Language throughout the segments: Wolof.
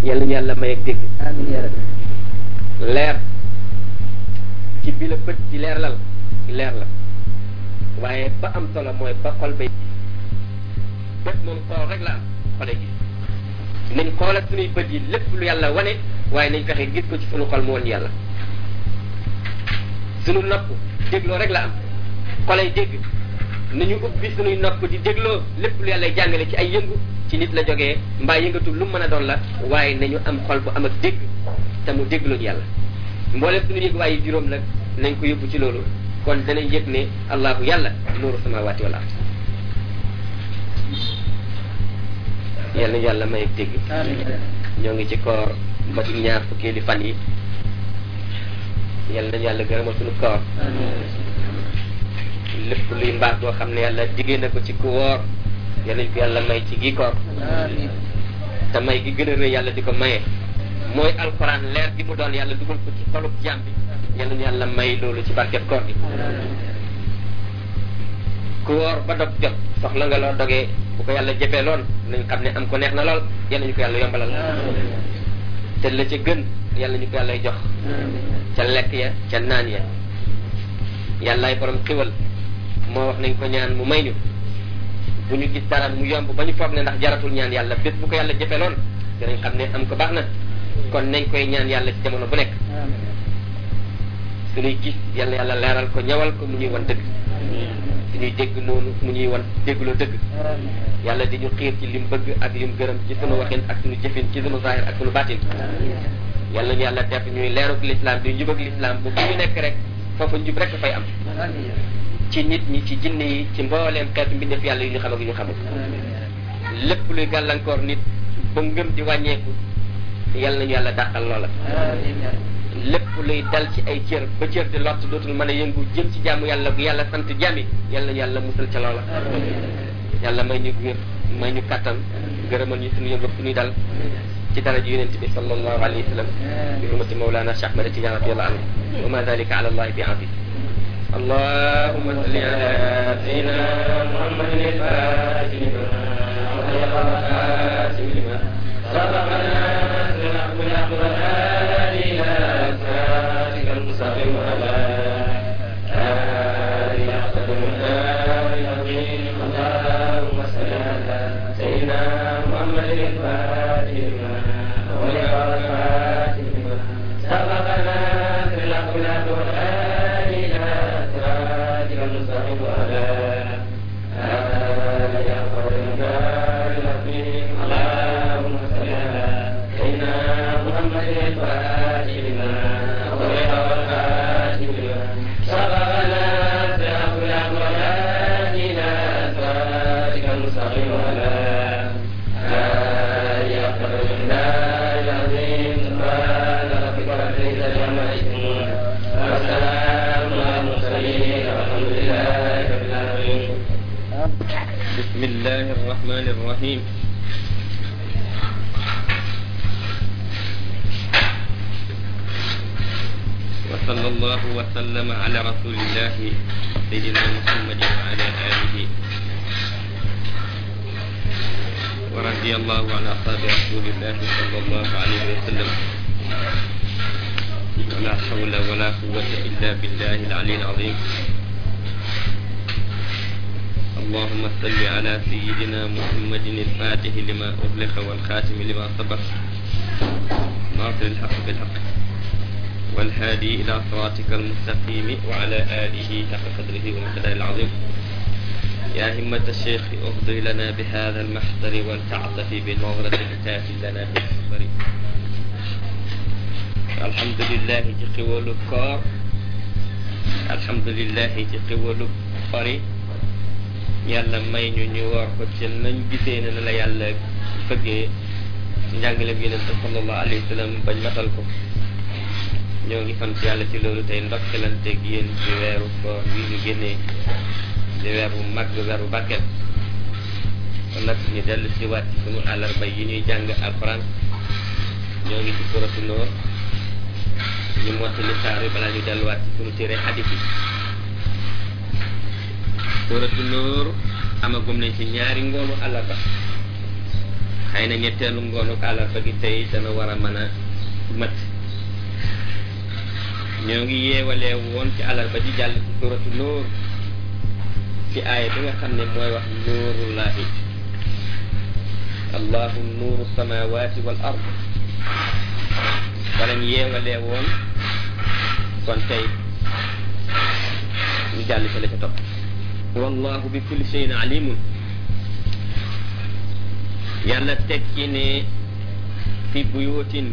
yàlla ñu yàlla may ak dégg amiin yaa rabbi leer ci bi la bët di leerlal leer la waaye ba am solo mooy ba xol bay bët moom xool rek la am xole gis nañ xoolal suñuy bët yi lépp lu yàlla wane waaye nañ fexe gis ko ci suñu xol mu woon yàlla suñu nopp dégloo rek la am xolay dégg nañu ubbi suñuy nopp di dégloo lépp lu yàlla jàngale ci ay yëngu ci nit la jógee mbaa yëngatu lu mën a doon la waaye nañu am xol bu am ak dégg te mu dégloo yàlla mboolem suñu yëg waaye juróom nag nañ ko yóbbu ci loolu kon danañ yëg ne allahu yàlla nuuru samawaati wal ard yal na yàlla may ak dégg amiin yaa rabbi ñoo ngi ci koor ba ci ñaar fukkeeli fan yi yal nañu yàlla gërëmal suñu koor lépp luy mbaax boo xam ne yàlla diggee na ko ci ku woor yal nañ ko yàlla may ci gi koor amiin te may gi gën a rëy yàlla di ko maye mooy alxuraan leer gi mu doon yàlla dugal ko ci xolub jaam bi yal nañu yàlla may loolu ci barket koor gi ku woor ba dog jot soxla nga loo dogee bu ko yàlla jëfee lool nañ xam ne am ko neex na lool yal nañu ko yàlla yombalal te la ca gën yàlla ñu ko yàlla jox ca lekk ya ca naan ya yàllaay borom xiwal moo wax nañ ko ñaan mu may ñu bu ñu gis dara mu yomb ba ñu foog ne ndax jaratul ñaan yàlla bés bu ko yàlla jëfee lool dinañ xam ne am ko baax na kon nañ koy ñaan yàlla ci jamono bu nekk suñuy gis yàlla yàlla leeral ko ñawal ko mu ñuy wan dëgg suñuy dégg noonu mu ñuy wan déggloo dëgg yàlla di ñu xiir ci lim bëgg ak lim gërëm ci sunu waxin ak sunu jëfin ci sunu zahir ak sunu baatin yàlla ñu yàlla def ñuy leeruk lislaam di njub ak lislaam bu fu ñu nekk rek foofu njub rek fay am ci nit ñi ci jinne yi ci mbooleem xeetu mbindeef yàlla yu ñu xam ak yu ñu xamul lépp luy gàllankoor nit ba ngëm di wàññeeku yàlla nañu yàlla dàqal loola lépp luy dal ci ay cër ba cër di lott dootul mën a yëngu jëm ci jaamu yàlla bu yàlla sant jàmmi yàlla nañu yàlla musal ca loola yàlla may ñu wér may ñu kàttan gërëmal ñu suñu yëngu suñuy dal ci daraja yonent bi sallallahu alayhi wa sallam bi hurmati mawlana Cheikh Ahmad Tidiane radiyallahu anhu wa ma dalika ala allahi bi aziz اللهم صل على سيدنا محمد الفاتح لما أغلق والخاتم لما سبقنا بالحق بالحق والهادي إلى صراطك المستقيم وعلى آله أحسن الآل العظيم اللهم صل على سيدنا محمد الفاتح لما أغلق والخاتم لما سبقنا بالحق بالحق والهادي إلى صراطك المستقيم وعلى آله أحسن الآل العظيم اللهم صل على سيدنا محمد الفاتح لما أغلق والخاتم لما سبقنا بالحق بالحق والهادي إلى صراطك المستقيم وعلى آله أحسن الآل العظيم سبحان ربك رب العزة عما يصفون وسلام على المرسلين والحمد لله رب العالمين بسم الله الرحمن الرحيم وصلى الله وسلم على رسول الله سيدنا محمد وعلى آله ورضي الله عن أصحاب رسول الله صلى الله عليه وسلم ولا حول ولا قوة إلا بالله العلي العظيم اللهم صل على سيدنا محمد الفاتح لما أغلق والخاتم لما سبق ناصر الحق بالحق والهادي إلى صراطك المستقيم وعلى آله حق قدره ومقداره العظيم يا همة الشيخ اغضي لنا بهذا المحضر ولتعطف بنظرة تاتي لنا بالصبر الحمد لله ci xéwalu koor alhamdulillah ci xéwalu xori yàlla may ñu ñu woor ko ci nañ gisee ne la yàlla fëggee ci njàngaleem yonent sallallahu alayhi wa sallam bañ matal ko ñoo ngi sant yàlla ci loolu tey ndokkelanteeg yéen ci weeru koor wi ñu génnee di weer bu mag weer bu barkeel kon nag ñu dellu si waat ci sunu àllarba yi ñuy jàng alxuraan ñoo ngi ci suratu Noor ñu mottali saar yi balaa ñu delluwaat ci sunu téere xadis yi suratu Noor amagum nañ ci ñaari ngoonu àllarba xëy na ñetteelu ngoonu àllarba gi tey dana war a mën a mat ñoo ngi yeewalee woon ci àllarba ji jàll ci suratu nóor ci aaya bi nga xam ne mooy wax nuurullahi allahu nuuru samawati wal ard wala ñu yeewalee woon kon tey ñu jàll ci la ca topp wallahu bi kulli shay'in alimun yàlla tekki ne fi buyutin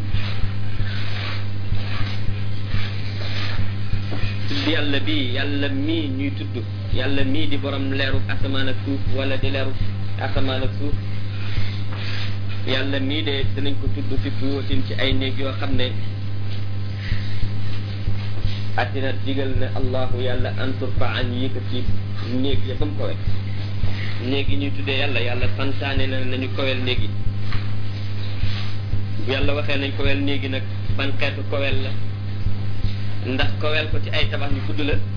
tudd yàlla bii yàlla mii ñuy tudd yàlla mii di borom leeru asamaan ak suuf wala di leeru asamaan ak suuf yàlla mii de dinañ ko tudd fi buyutin ci ay néeg yoo xam ne addina digal ne allahu yàlla antur fa an yëkkati néeg ya ba mu kowe néeg yi ñuy tuddee yàlla yàlla santaane na nañu kowel néeg yi bu yàlla waxee nañ kowel néeg yi nag ban xeetu kowel la ndax kowel ko ci ay tabax yu tudd la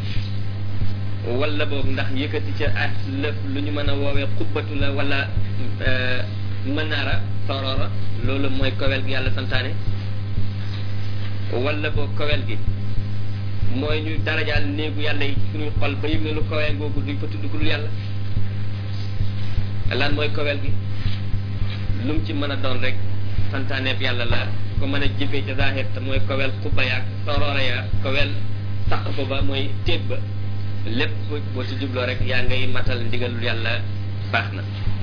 wala boog ndax yëkkati ca at lëf lu ñu mën a woowee xubbatu la wala mënaara sorora loolu mooy kowel gi yàlla santaane wala boog kowel gi mooy ñu darajaal néegu yàlla yi suñuy xol ba yëg ne lu kowee ngoogu duñ ko tudd ku dul yàlla lan mooy kowel gi lu mu ci mën a doon rek santaaneeb yàlla la ko mën a jëfee ca zahir te mooy kowel xubba yaag sorora ya kowel saqf ba mooy téet ba lépp boo ci jubloo rek yaa ngay matal ndigalul yàlla baax na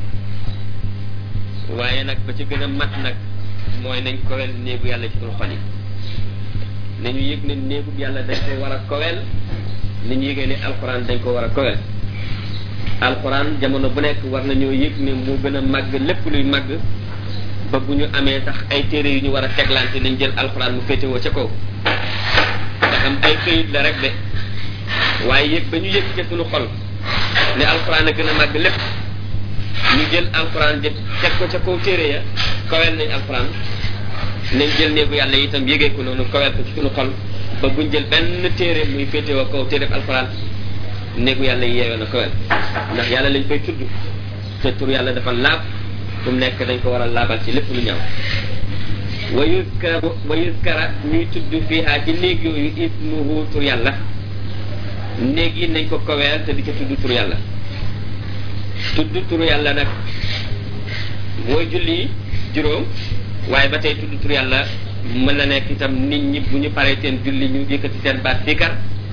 waaye nag ba ci gën a mat nag mooy nañ kowel néegu yàlla ci suñu xol yi nañu yëg ne néegu yàlla dañ ko war a kowel ni ñu yëgee ne alxuraan dañ ko war a kowel alxuraan jamono bu nekk war nañoo yëg ne moo gën a màgg lépp luy màgg ba bu ñu amee sax ay téere yu ñu war a teglante nañ jël alxuraan mu féetewoo ca kaw nga xam ay këyit la rek de waaye yëg ba ñu yëg ca suñu xol ne alxuraan a gën a màgg lépp ñu jël alxuraan jë teg ko ca kaw téere ya kowel nañ alxuraan nañ jël néegu yàlla itam yëgee ko noonu kowel ko ci suñu xol ba buñ jël benn téere muy féetewoo kaw téere alxuraan néegu yàlla yi yeewee na kowel ndax yàlla lañ koy tudd te tur yàlla dafa laab fu mu nekk dañ ko war a laabal ci lépp lu ñaaw wa yuskara wa yuskara ñuy tudd fiihaa ci néeg yooyu ismuhu tur yàlla néeg yi nañ ko koweel te di ca tudd tur yàlla tudd tur yàlla nag mooy julli juróom waaye ba tey tudd tur yàlla mën na nekk itam nit ñi bu ñu paree seen julli ñu yëkkati seen baat sikar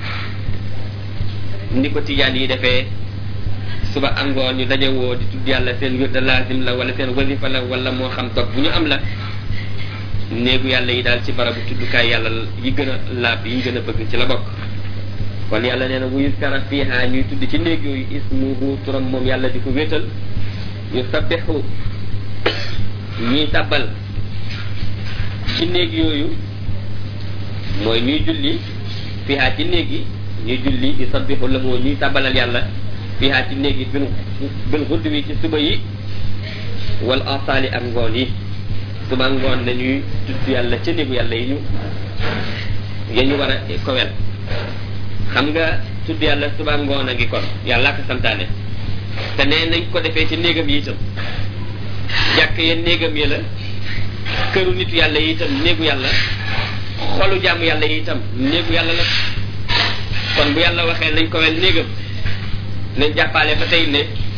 ni ko tijaan yi defee suba angoon ñu daje woo di tudd yàlla seen wirda lazim la wala seen wasifa la wala moo xam dog bu ñu am la néegu yàlla yi daal ci barabu tuddukaay yàlla yi gën a laab yi gën a bëgg ci la bokk kon yàlla nee na bu yuskara fiiha ñuy tudd ci néeg yooyu ismuhu turam moom yàlla di ko wéetal yu sabbixu ñuy tàbbal ci néeg yooyu mooy ñuy julli fiiha ci néeg yi ñuy julli yu sabbixu lahu ñuy tàbbalal yàlla fiiha ci néeg yi bil bil xudd wi ci suba yi wal asaali ak ngoon yi suba ngoon nañuy tudd yàlla ca néegu yàlla yi ñu ya ñu war a kowel xam nga tudd yàlla suba ngoon a ngi kon yàlla ko santaane te nee nañ ko defee ci néegam yi itam jàkk ya néegam yi la këru nitu yàlla yi itam néegu yàlla xolu jàmm yàlla yi itam néegu yàlla la kon bu yàlla waxee nañ kowel néegam nañ jàppale ba tey ne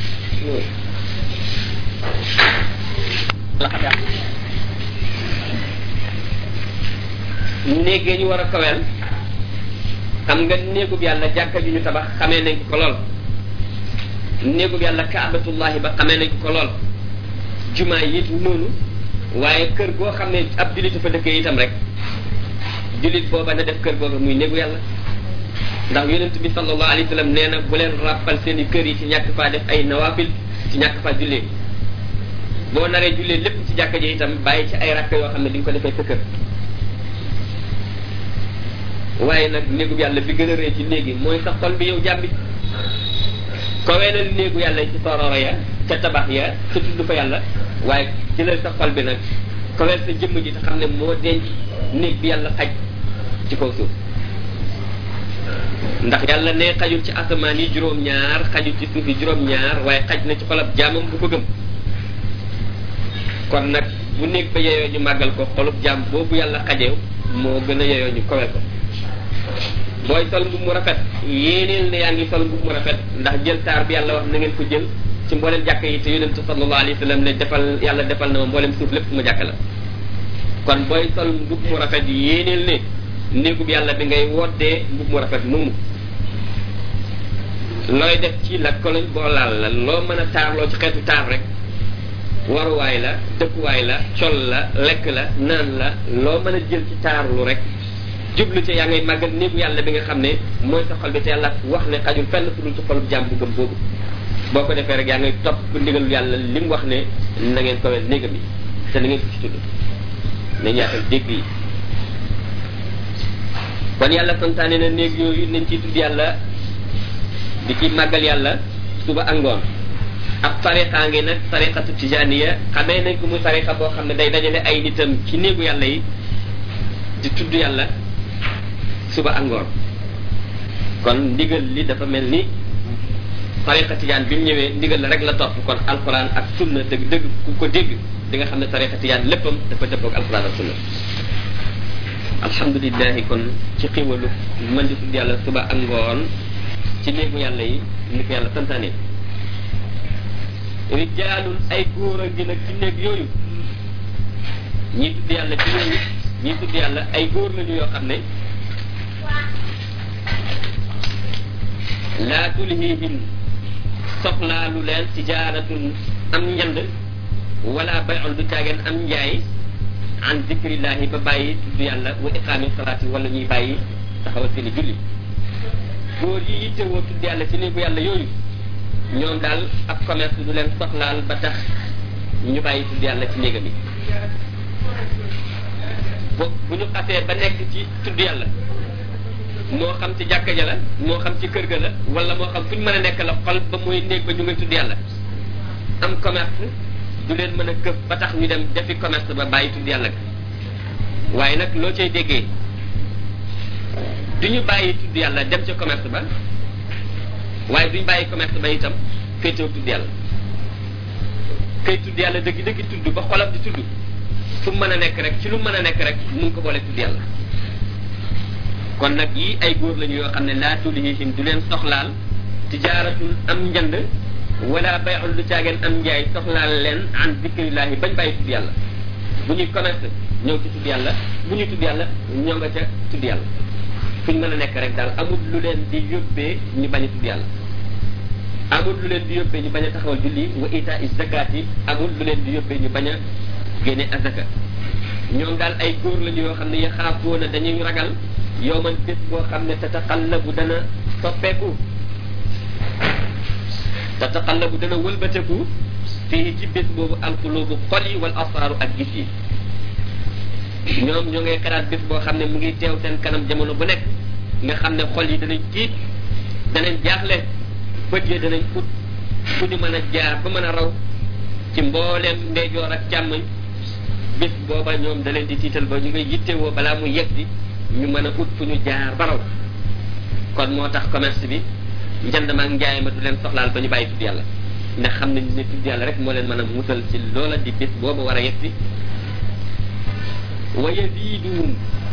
néeg ñu war a kowel xam nga néegub yàlla jàkka ju ñu tabax xamee nañ ko lool néegub yàlla kaabatullahi ba xamee nañ ko lool jumaa yi noonu waaye kër goo xam ne ab jullit fa dëkkee itam rek jullit booba na def kër googa muy néegu yàlla ndax yonent bi sallallahu alayhi wa sallam nee na bu leen ràppal seen i kër yi ci ñàkk faa def ay nawafil ci ñàkk faa jullee boo naree jullee lépp ci jàkka ji itam bàyyi ci ay rakk yoo xam ne di nga ko defee sa kër waaye nag néegu yàlla bi gën a rëy ci néegi mooy sa xol bi yow jàmbi koweenal néegu yàlla ci sororo ya ca tabax ya ca tudd fa yàlla waaye jëlal sa xol bi nag koweel sa jëmm ji te xam ne moo denc néeg bi yàlla xaj ci kaw suuf ndax yàlla ne xajul ci asamaan yi juróom-ñaar xajul ci suuf yi juróom-ñaar waaye xaj na ci xolab jaamam bu ko gëm kon nag bu néeg ba yeyoo ñu màggal ko xolub jaam boobu yàlla xajew moo gën a yeyoo ñu kowel ko booy sol mbub mu rafet yéeneel ne yaa ngi sol mbub mu rafet ndax jël taar bi yàlla wax na ngeen ko jël ci mboolem jàkk yi te yonentu sallallahu alayhi wa sallam ne defal yàlla defal na ma mboolem suuf lépp ma jàkk la kon booy sol mbub mu rafet yéeneel ne néegub yàlla bi ngay woddee mbub mu rafet moomu looy def ci la koloñ boo laal la loo mën a taarloo ci xeetu taar rek waruwaay la dëkkuwaay la col la lekk la naan la loo mën a jël ci taarlu rek jublu ci yaa ngay màggal néegu yàlla bi nga xam ne mooy sa xol bi te yàlla wax ne xajul fenn fu dul ci xolub jàmm bu gëm boobu boo ko defee rek yaa ngay topp ndigalul yàlla li mu wax ne na ngeen kowel néegam yi te na ngeen ko ci tudd nañ yaatal dégg yi kon yàlla santaane na néeg yooyu nañ ciy tudd yàlla di ci màggal yàlla suba ak ngoon ab tariqa ngi nag tariqatu tijaniya xamee nañ ko muy tariqa boo xam ne day dajale ay nitam ci néegu yàlla yi di tudd yàlla suba ak ngoon kon ndigal li dafa mel ni tariqa tijaan bi mu ñëwee ndigal la rek la topp kon alquran ak sunna dëgg dëgg ku ko dégg di nga xam ne tariqa tijaan léppam dafa dëppoog alquran ak sunna alhamdulilahi kon ci xiwalu mën di tudd yàlla suba ak ngoon ci néegu yàlla yi ni ko yàlla santaane rijaalun ay góor a ngi nag ci néeg yooyu ñii tudd yàlla ci yooyu ñii tudd yàlla ay góor lañu yoo xam ne laa tulhihim soxlaalu leen tijaaratun am njënd wala bayul du caageen am njaay an zikrillahi ba bàyyi tudd yàlla wa iqaami salaati wala ñuy bàyyi taxawal seeni julli góor yi yittewoo tudd yàlla ci néegu yàlla yooyu ñoom daal ab commerce du leen soxlaal ba tax ñu bàyyi tudd yàlla ci néegam yi bu bu ñu xasee ba nekk ci tudd yàlla moo xam ci jàkka ja la moo xam ci kër ga la wala moo xam fu ñu mën a nekk la xol ba muy néeg ba ñu ngay tudd yàlla am commerce du leen mën a këf ba tax ñu dem defi commerce ba bàyyi tudd yàlla ga waaye nag loo cay déggee du ñu bàyyi tudd yàlla dem ca commerce ba waaye duñ bàyyi commerce ba itam féetew tudd yàlla kay tudd yàlla dëgg dëgg tudd ba xolam di tudd fu mu mën a nekk rek ci lu mën a nekk rek mu ngi ko boole tudd yàlla kon nag yii ay góor lañu yoo xam ne laa tulhihim du leen soxlaal tijaaratul am njënd wala bayul lu caageen am njaay soxlaal leen an zikrillahi bañ bàyyi tudd yàlla bu ñuy commerce ñëw ci tudd yàlla bu ñuy tudd yàlla ñoo nga ca tudd yàlla fu ñu mën a nekk rek daal amul lu leen di yóbbee ñu bañ a tudd yàlla amul lu leen di yóbbee ñu bañ a taxawal julli wa ita is zakat yi amul lu leen di yóbbee ñu bañ a génne azaka ñoom daal ay góor lañu yoo xam ne yaxaafoona dañuy ragal yow man bés boo xam ne tataqallabu dana soppeeku tataqallabu dana wëlbateku fii ci bés boobu alqulubu xol yi wal asaaru ak gis yi ñoom ñoo ngay xalaat bés boo xam ne mu ngi teew seen kanam jamono bu nekk nga xam ne xol yi danañ tiit danañ jaaxle bët yi danañ ut fu ñu mën a jaar ba mën a raw ci mbooleem ndeyjoor ak càmmoñ bés booba ñoom da leen di tiital ba ñu ngay yittewoo balaa mu yegg si ñu mën a ut fu ñu jaar ba raw kon moo tax commerce bi njënd ma ak njaay ma du leen soxlaal ba ñu bàyyi tudd yàlla ndax xam nañ ne tudd yàlla rek moo leen mën a musal ci loola di bés booba war a yegg si wa yaziduhum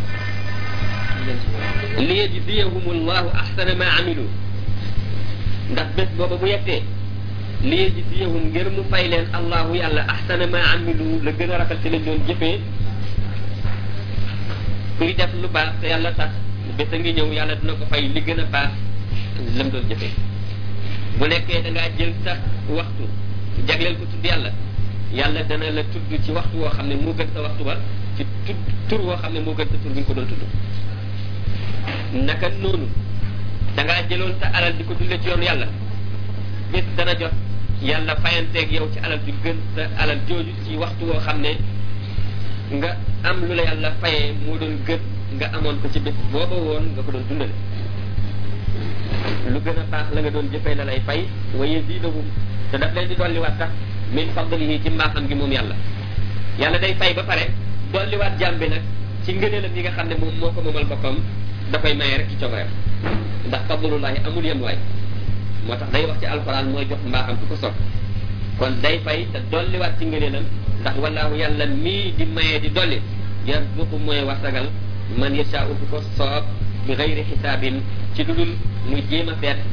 li yajziyahum allahu ahsana ma amilu ndax bés booba bu yettee li yajziyahum ngir mu fay leen allahu yàlla ahsana ma amilu la gën a rafet ci lañ doon jëfee kuy def lu baax te yàlla tax bés a ngi ñëw yàlla dina ko fay li gën a baax lam doon jëfee bu nekkee da ngaa jël sax waxtu jagleel ko tudd yàlla yàlla dana la tudd ci waxtu woo xam ne moo gën sa waxtu ba ci tudd tur woo xam ne moo gën sa tur bi nga ko doon tudd naka noonu da ngaa jëloon sa alal di ko dundee ci yoonu yàlla bés dana jot yàlla fayanteeg yow ci alal ju gën sa alal jooju ci waxtu woo xam ne nga am lu la yàlla fayee moo doon gën nga amoon ko ci bés booba woon nga ko doon dundale lu gën a baax la nga doon jëfee la lay fay wa yazidahum te daf leen di dolliwaat sax min fadlihi ci mbaaxam gi moom yàlla yàlla day fay ba pare dolliwaat jaam bi nag ci ngëneelam yi nga xam ne moom moo ko moomal boppam da koy maye rek ci coobareem ndax fadlullahi amul yem waay moo tax day wax ci alxuraan mooy jox mbaaxam ku ko sopp kon day fay te dolliwaat ci ngëneelam ndax wallaahu yàlla mii di maye di dolli yarzuqu mooy wasagal man yashaa'u ku ko soob bi xayri xisaabin ci lu dul muy jéem a feet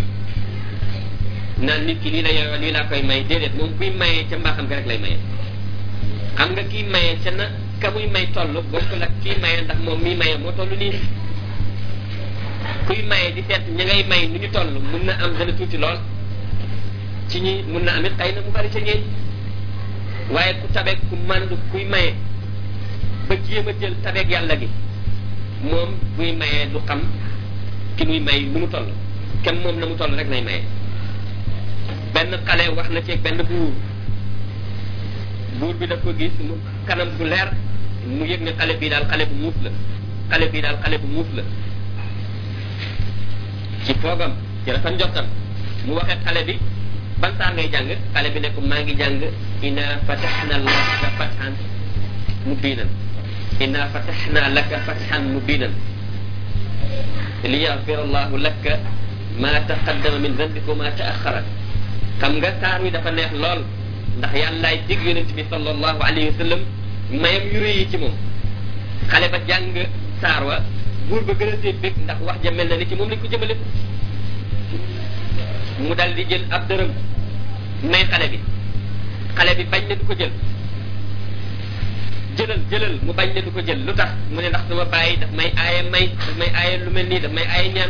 naan nit ki lii la yooyu lii laa koy may déedéet moom kuy maye ca mbaaxam ga rek lay maye xam nga kii maye ca na ka muy may toll bokkul ak kii maye ndax moom mii maye moo toll nii kuy maye di seet ña ngay may nu ñu toll mun na am dana tuuti lool ci ñi mun na amit xëy na mu bari ca ñeeñ waaye ku tabeeg ku mandu kuy maye ba jéem a jël tabeeg yàlla gi moom buy mayee du xam ki muy may nu mu toll kenn moom na mu toll rek lay maye benn xale wax na ci benn buur buur bi daf ko gis mu kanam gu leer mu yëg ne xale bii daal xale bu muus la xale bii daal xale bu muus la ci foogam ci rafet njottam mu waxee xale bi ban saar ngay jàng xale bi ne ko maa ngi jàng inna fataxna laka fatxan mubinan inna fataxna laka fatxan mubinan li yaxfir allahu laka ma taqaddama min dambika wa ma taaxara xam nga saar wi dafa neex lool ndax yàllaay dig yonent bi sallallahu alayhi wa sallam mayam yu rëy yi ci moom xale ba jàng saar wa buur ba gën a see bég ndax wax ja mel na ni ci moom lañ ko jëmale mu dal di jël ab dërëm may xale bi xale bi bañ ne du ko jël jëlal jëlal mu bañ ne du ko jël lu tax mu ne ndax sama bàyyi daf may aaye may daf may aaye lu mel nii daf may aaye ñaan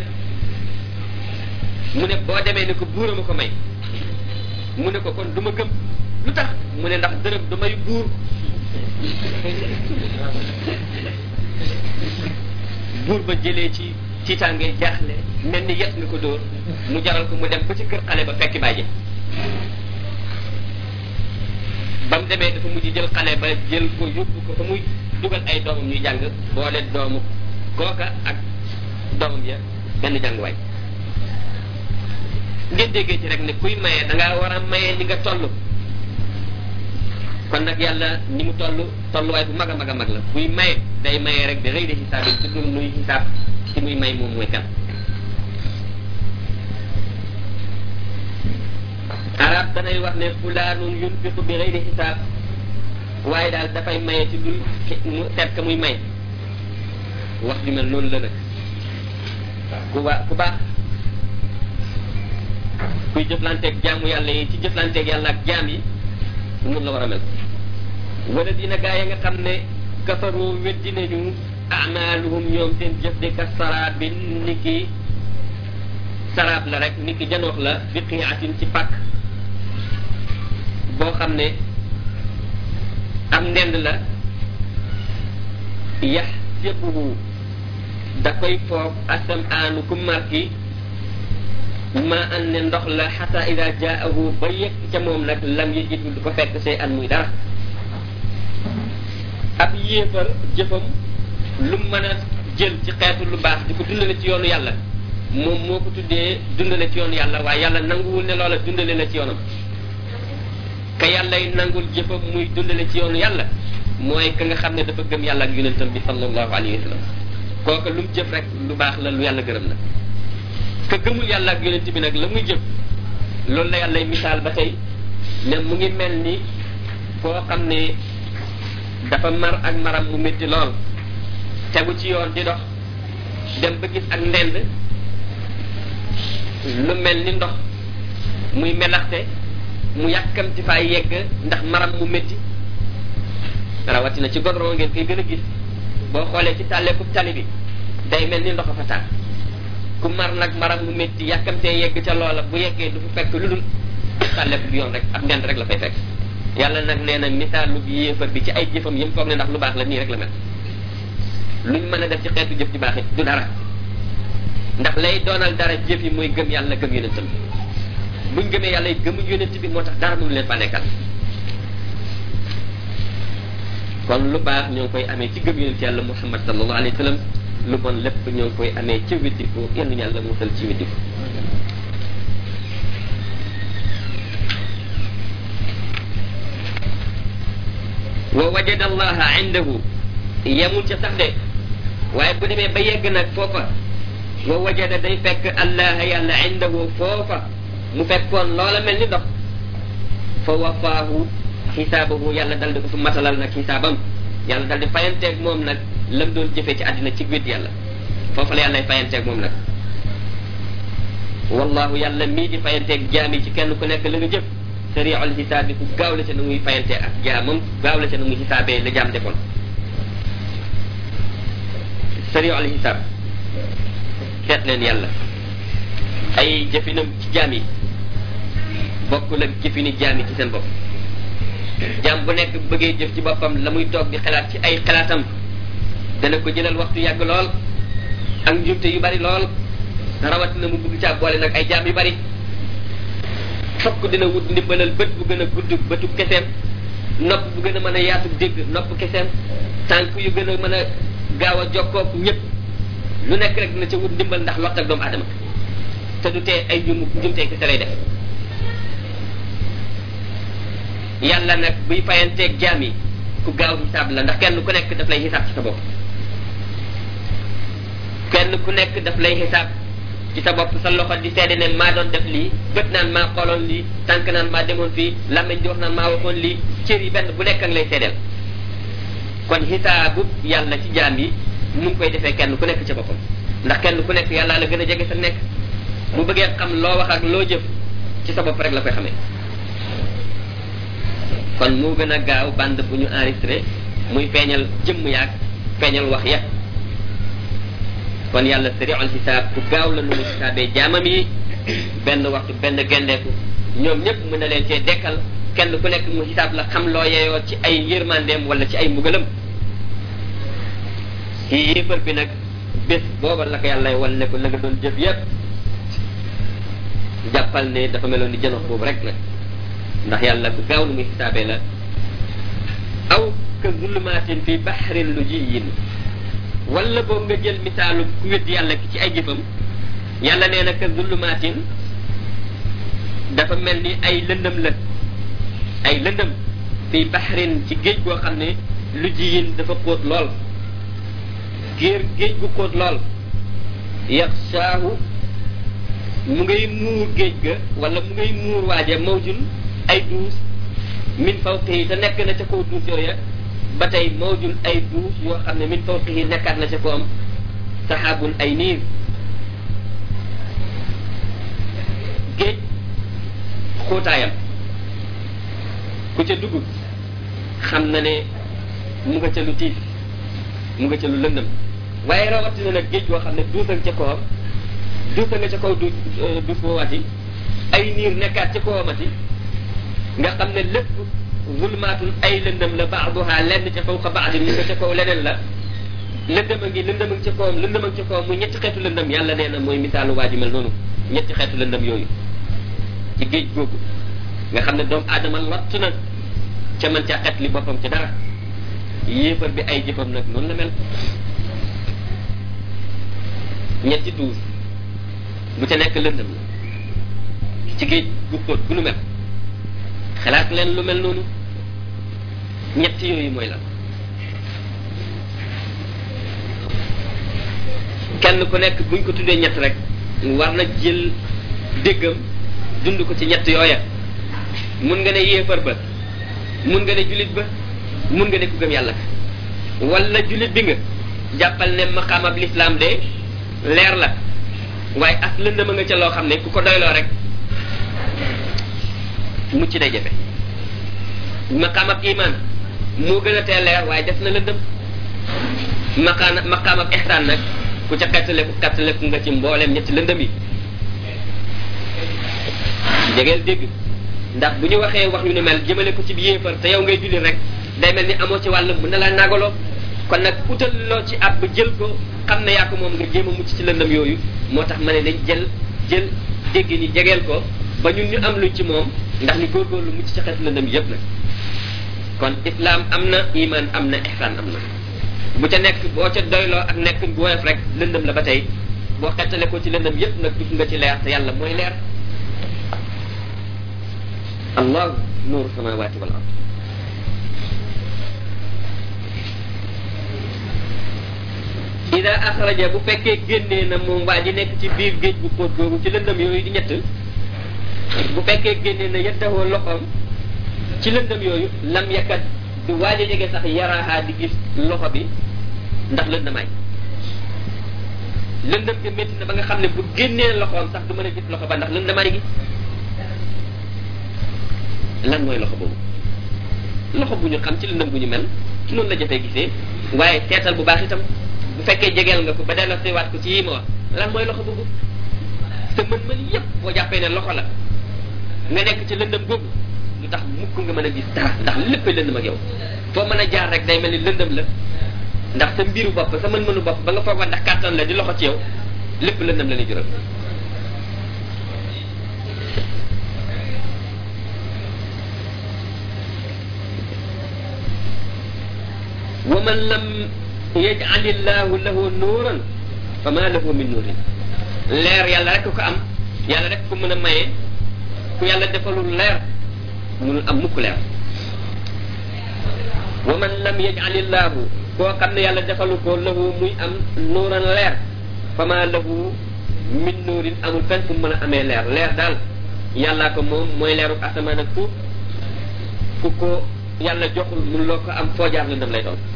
mu ne boo demee ne ko buura ma ko may mu ne ko kon du ma gëm lu tax mu ne ndax dërëm du may buur buur ba jëlee ci tiitaange jaaxle mel ni yet nga ko dóor mu jaral ko mu dem ba ci kër xale ba fekki bàyyi ba mu demee dafa mujj jël xale ba jël ko yóbbu ko fa muy dugal ay doomam ñuy jàng boole doomu kooka ak doomam ya benn jànguwaay ngeen déggee ci rek ne kuy maye da ngaa war a maye ni nga toll kon nag yàlla ni mu toll tolluwaay bu mag a mag a mag la buy maye day maye rek da rëy de xisaab yi ci dul nuy xisaab ci muy may moom mooy kan arab danay wax ne fulaanun yunfiqu bi xëyri xisaab waaye daal dafay maye ci dul mu seet ka muy may wax ju mel noonu la nag ku ba ku baax kuy jëflanteeg jaamu yàlla yi ci jëflanteeg yàlla ak jaam yi noonu la war a mel wala dina gaa ya nga xam ne kafaru weddi nañu amaaluhum ñoom seen jëf de ka saraab bi ni ki saraab la rek ni ki janoox la bi qiatin ci pàkk boo xam ne am ndend la yax yëppuhu da koy foof asam aanu ku marki ma an ne ndox la xata ida jaahu ba yegg ca moom nag lam yi jitu du ko fekk see an muy dara ab yéefar jëfam lu mën a jël ci xeetu lu baax di ko dundale ci yoonu yàlla moom moo ko tuddee dundale ci yoonu yàlla waaye yàlla nanguwul ne loola dundale la ci yoonam ka yàllay nangul jëfam muy dundale ci yoonu yàlla mooy ka nga xam ne dafa gëm yàlla ak yonentam bi sallallahu alayhi wa sallam kooka lu mu jëf rek lu baax la lu yàlla gërëm la ka gëmul yàlla ak yonent bi nag la muy jëf loolu la yàllay misaal ba tey ne mu ngi mel ni koo xam ne dafa mar ak maram mu métti lool tegu ci yoon di dox dem ba gis ak ndend lu mel ni ndox muy melaxte mu yàkkamti faa yegg ndax maram mu métti rawatina ci godron ngeen koy gën a gis boo xoolee ci tàlleeku tali bi day mel ni ndox a fa tàkk ku mar nag maram mu métti yàkkamtee yegg ca loola bu yeggee du fa fekk lu dul tàlleeku bi yoon rek ab ndend rek la fay fekk yàlla nag nee na misaalu bi yéefar bi ci ay jëfam yëm foog ne ndax lu baax la nii rek la mel luñ mën a def ci xeetu jëf ci baax it du dara ndax lay doonal dara jëf yi mooy gëm yàlla gëm yonentam buñ gëmee yàlla yi gëmuñ yonent bi moo tax dara mënu leen fa nekkal kon lu baax ñoo ngi koy amee ci gëm yonent yàlla muhammad sallallahu alayhi wa sallam lu bon lépp ñoo ngi koy amee ci weddiku yenn yàlla musal ci weddiku wa wajada allaha indahu yemul ca sax de waaye bu demee ba yegg nag foofa wa wajada day fekk allaha yàlla indahu foofa mu fekkoon loola mel ni dox fa wafaahu xisaabahu yàlla dal di ko fi matalal nag xisaabam yàlla dal di fayanteeg moom nag lam doon jëfee ci àddina ci wét yàlla foofu la yàlla fayanteeg moom nag wallahu yàlla mii di fayanteeg jaam yi ci kenn ku nekk la nga jëf sariul xisaab bi ku gaaw la ca na muy fayantee ak jaamam gaaw la ca na muy xisaabee la jaam defoon sariul xisaab seet leen yàlla ay jëfinam ci jaam yi bokkul ak jëfini jaam yi ci seen bopp jaam bu nekk bëggee jëf ci boppam la muy toog di xalaat ci ay xalaatam dana ko jëlal waxtu yàgg lool ak njumte yu bari lool rawatina mu bëgg caa boole nag ay jaam yu bari fokk dina wut ndimbalal bët bu gën a gudd bëtu keseem nopp bu gën a mën a yaatu dégg nopp keseem tànk yu gën a mën a gaaw a jokkook ñëpp lu nekk rek dina ca wut ndimbal ndax lott ak doomu adama te du tee ay njum njumtee kese lay def yàlla nag buy fayanteeg jaam yi ku gaaw xisaab la ndax kenn ku nekk daf lay xisaab ci sa bopp kenn ku nekk daf lay xisaab ci sa bopp sa loxo di seede ne maa doon def lii bët naan maa xooloon lii tànk naan maa demoon fii làmmiñ di wax naan maa waxoon lii cër yi benn bu nekk ak lay seedeel kon xisaabu yàlla ci jaam yi mu ngi koy defee kenn ku nekk ca boppam ndax kenn ku nekk yàlla la gën a jege sa nekk bu bëggee xam loo wax ak loo jëf ci sa bopp rek la koy xamee kon moo gën a gaaw bande bu ñu enregistré muy feeñal jëmm yaag feeñal wax ya kon yàlla sariul xisaab ku gaaw la nu mu xisaabee jaamam yi benn waxtu benn gendeeku ñoom ñëpp mën na leen cee dekkal kenn ku nekk mu xisaab la xam loo yeyoo ci ay yërmandeem wala ci ay mbugalam ci yéefar bi nag bés booba la ko yàlla wan ne ko la nga doon jëf yépp jàppal ne dafa meloon ni jënox boobu rek nag ndax yàlla ku gaaw nu muy xisaabee la aw ka zulumaatin fi baxrin lu jiyin wala boobu nga jël misaalu ku wét yàlla ki ci ay jëfam yàlla nee na ka zulumaatin dafa mel ni ay lëndëm la ay lëndëm fi baxrin ci géej goo xam ne lu jiyin dafa xóot lool géer géej gu xóot lool yaxshaahu mu ngay muur géej ga wala mu ngay muur waaje mawjun ay duus min fawqihi te nekk na ca kaw duus yooya ba tey mawjun ay duus yoo xam ne min fawqihi nekkaat na ca ko am saxaabun ay niir géej xóotaayam ku ca dugg xam na ne mu nga ca lu tiis mu nga ca lu lëndëm waaye rawatina nag géej goo xam ne duus ak ca kawam duus nga ca kaw du duus boobati ay niir nekkaat ca kawamati nga xam ne lépp zulmaatun ay lëndëm la baaduha lenn ca fawqa baadin mu nga ca kaw leneen la lëndëm a ngi lëndëm a ngi ca kawam lëndëm a ngi ca kawam muy ñetti xeetu lëndëm yàlla nee na mooy misaalu waa ji mel noonu ñetti xeetu lëndëm yooyu ci géej googu nga xam ne doomu aadama lott na ca man caa xet li boppam ci dara yéefar bi ay jëfam nag noonu la mel ñetti duus bu ca nekk lëndëm la ci géej gu xóot gu nu mel xalaat leen lu mel noonu ñett yooyu mooy lan kenn ku nekk buñ ko tuddee ñett rek war na jël déggam dund ko ci ñett yooya mun nga ne yéefar ba mun nga ne jullit ba mun nga ne ku gëm yàlla ka wala jullit bi nga jàppal ne maqaamab lislaam de leer la waaye ak lëndama nga ca loo xam ne ku ko doyloo rek mucc day jafe maqaamab iman moo gën a tee leer waaye des na lëndëm maqaana maqaamab ihsaan nag ku ca xettaleku xettaleku nga ci mbooleem ñetti lëndëm yi jegeel dégg ndax bu ñu waxee wax yu ne mel jëmale ko ci bi yéefar te yow ngay julli rek day mel ni amoo ci wàll mën na laa nagaloo kon nag utal loo ci ab jël ko xam ne yaa ko moom nga jéem a mucc ci lëndëm yooyu moo tax ma ne dañ jël jël dégg ni jegeel ko ba ñun ñu am luñ ci moom ndax ñu góorgóorlu mucc ci xeetu lëndëm yépp nag kon islam am na iman am na ihsaan am na bu ca nekk boo ca doyloo ak nekk bu woyof rek lëndëm la ba tey boo xettale ko ci lëndëm yépp nag dugg nga ci leer te yàlla mooy leer allah nuuru samawati wal ard ida axraja bu fekkee génnee na moom waa ji nekk ci biir géej gu xóot googu ci lëndëm yooyu di ñett bu fekkee génnee na yeddawoo loxoom ci lëndëm yooyu lam yakkat du waaj a jege sax yaraaxaa di gis loxo bi ndax lëndamaay lëndëm gi métti na ba nga xam ne bu génnee loxoom sax du mën a gis loxo ba ndax lëndamaay gi lan mooy loxo boobu loxo bu ñu xam ci lëndëm bu ñu mel noonu la jafee gisee waaye seetal bu baax itam bu fekkee jegeel nga ko ba delloo seewaat ko ci yii ma wax lan mooy loxo boobu te mën-mën yépp boo jàppee ne loxo la nga nekk ci lëndëm googu lu tax mukk nga mën a gis dara ndax lépp lëndëm ak yow foo mën a jaar rek day mel ni lëndëm la ndax sa mbiru bopp sa mën-mënu bopp ba nga foog ndax kàttan la di loxo ci yow lépp lëndëm la ni jural wa man lam yaj'alillahu lahu nuuran fa ma lahu min nuurin leer yàlla rek ko am yàlla rek ko mën a maye ku yàlla defalul leer mënul am mukk leer wa man lam yaj'alillahu koo xam ne yàlla defalu ko lahu muy am nuuran leer fa ma lahu min nuurin amul fenn fu mën a amee leer leer daal yàllaa ko moom mooy leeru asamaan ak suuf ku ko yàlla joxul mun loo ko am foo jaar lëndëm lay doon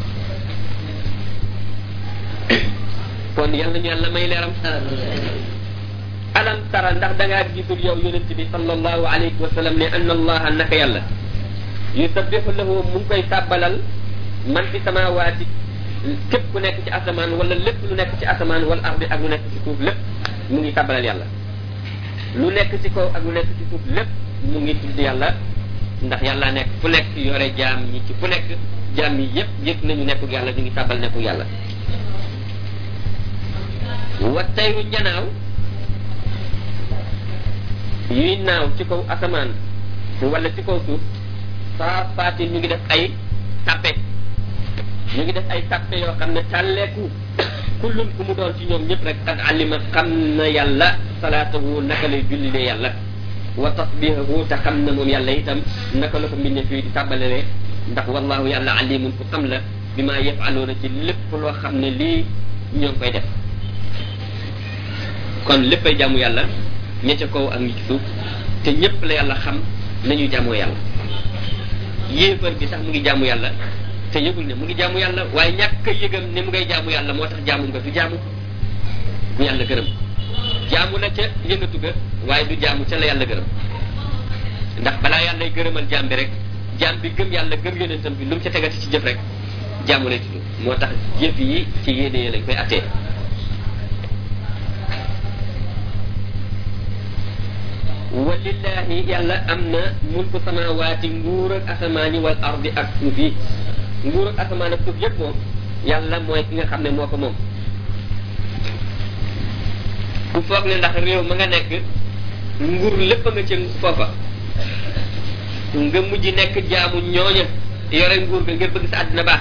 kon yal nañu yàlla may leeram alam tara ndax da ngaa gisul yow yonent bi sallallahu alayhi wa sallam ne anna allaha naka yàlla yusabbihu lahu mu ngi koy sàbbalal man fi samawaati képp ku nekk ci asamaan wala lépp lu nekk ci asamaan wala ardi ak lu nekk ci suuf lépp mu ngi sàbbalal yàlla lu nekk ci kaw ak lu nekk ci suuf lépp mu ngi tudd yàlla ndax yàlla nekk fu nekk yore jaam ñi ci fu nekk jaam yi yépp yëg nañu nekkul yàlla ñu ngi sàbbal nekkul yàlla wa tayru njanaaw yuy naaw ci kaw asamaan wala ci kaw suuf saa faati ñu ngi def ay tappe ñu ngi def ay tappe yoo xam ne tàlleeku kullum ku mu doon ci ñoom ñëpp rek qad alima xam na yàlla salaatahu naka lay jullilee yàlla wa tasbihahu te xam na moom yàlla itam naka la ko mbindee fii di tàbbalalee ndax wallahu yàlla alimun ku xam la bi maa yafaluuna ci lépp loo xam ne lii ñoo ngi koy def kon léppay jaamu yàlla ña ca kaw ak ñi ci suuf te ñëpp la yàlla xam nañu jaamoo yàlla yéefar bi sax mu ngi jaamu yàlla te yëgul ne mu ngi jaamu yàlla waaye ñàkk a yëgam ne mu ngay jaamu yàlla moo tax jaamu nga du jaamu bu yàlla gërëm jaamu na ca yëngatu ga waaye du jaamu ca la yàlla gërëm ndax balaa yàlla gërëmal jaam bi rek jaam bi gëm yàlla gëm yonentam bi lu mu ca tegati ci jëf rek jaamu lay tudd moo tax jëf yi ci yéene yi lañ koy attee walillahi yàlla am na mulku samawaati nguur ak asamaani wal ardi ak suuf yi nguur ak asamaan ak suuf yëpp moom yàlla mooy ki nga xam ne moo ko moom ku foog ne ndax réew ma nga nekk nguur lépp nga ca foofa nga mujj nekk jaamu ñooña yore nguur ga ngir bëgg sa àddina baax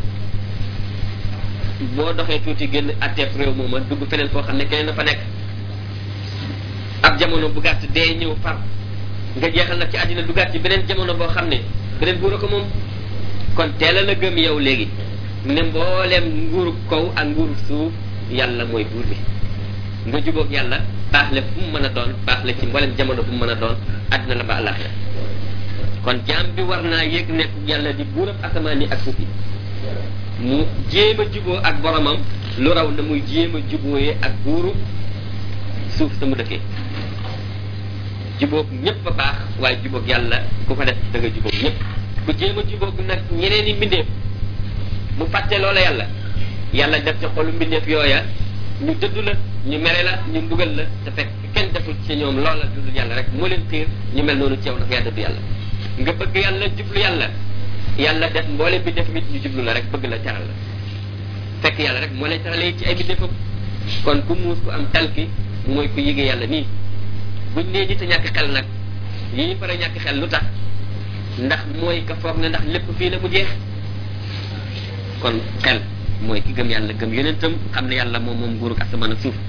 boo doxee tuuti génn atteef réew mooma dugg feneen foo xam ne keneen na fa nekk ab jamono bu gàtt dee ñëw far nga jeexal nag ci àddina duggaat ci beneen jamono boo xam ne beneen buur a ko moom kon teela la gëm yow léegi ne mbooleem nguuru kaw ak nguuru suuf yàlla mooy buur bi nga jubóog yàlla baax le fu mu mën a doon baax le ci mbooleem jamono bu mu mën a doon àddina la ba àllaaxira kon jaam bi war naa yëg nekk yàlla di buurab asamaan yi ak suuf yi mu jéem a juboo ak boromam lu raw na muy jéem a jubooyee ak buuru suuf sa mu dëkkee jubóog ñëpp a baax waaye jubóog yàlla ku ko def da nga jubóog ñëpp ku jéem a jubóog nag ñeneen i mbindeef mu fàtte loola yàlla yàlla def ci xolu mbindeef yooya ñu dëddu la ñu mere la ñu mbugal la te fekk kenn deful ci ñoom loola dudul yàlla rek moo leen xiir ñu mel noonu ci yow ndax yaa dëddu yàlla nga bëgg yàlla jublu yàlla yàlla def mboole bi def mit ñu jublu la rek bëgg la teral la fekk yàlla rek moo lay teralee ci ay bindéefam kon ku muus ku am talki mooy ku yëgee yàlla nii buñ nee nit a ñàkk xel nag yi ñu pare ñàkk xel lu tax ndax mooy ka foog ne ndax lépp fii la mu jeex kon xel mooy ki gëm yàlla gëm yonentam xam ne yàlla moom moom nguurug asamaan ak suuf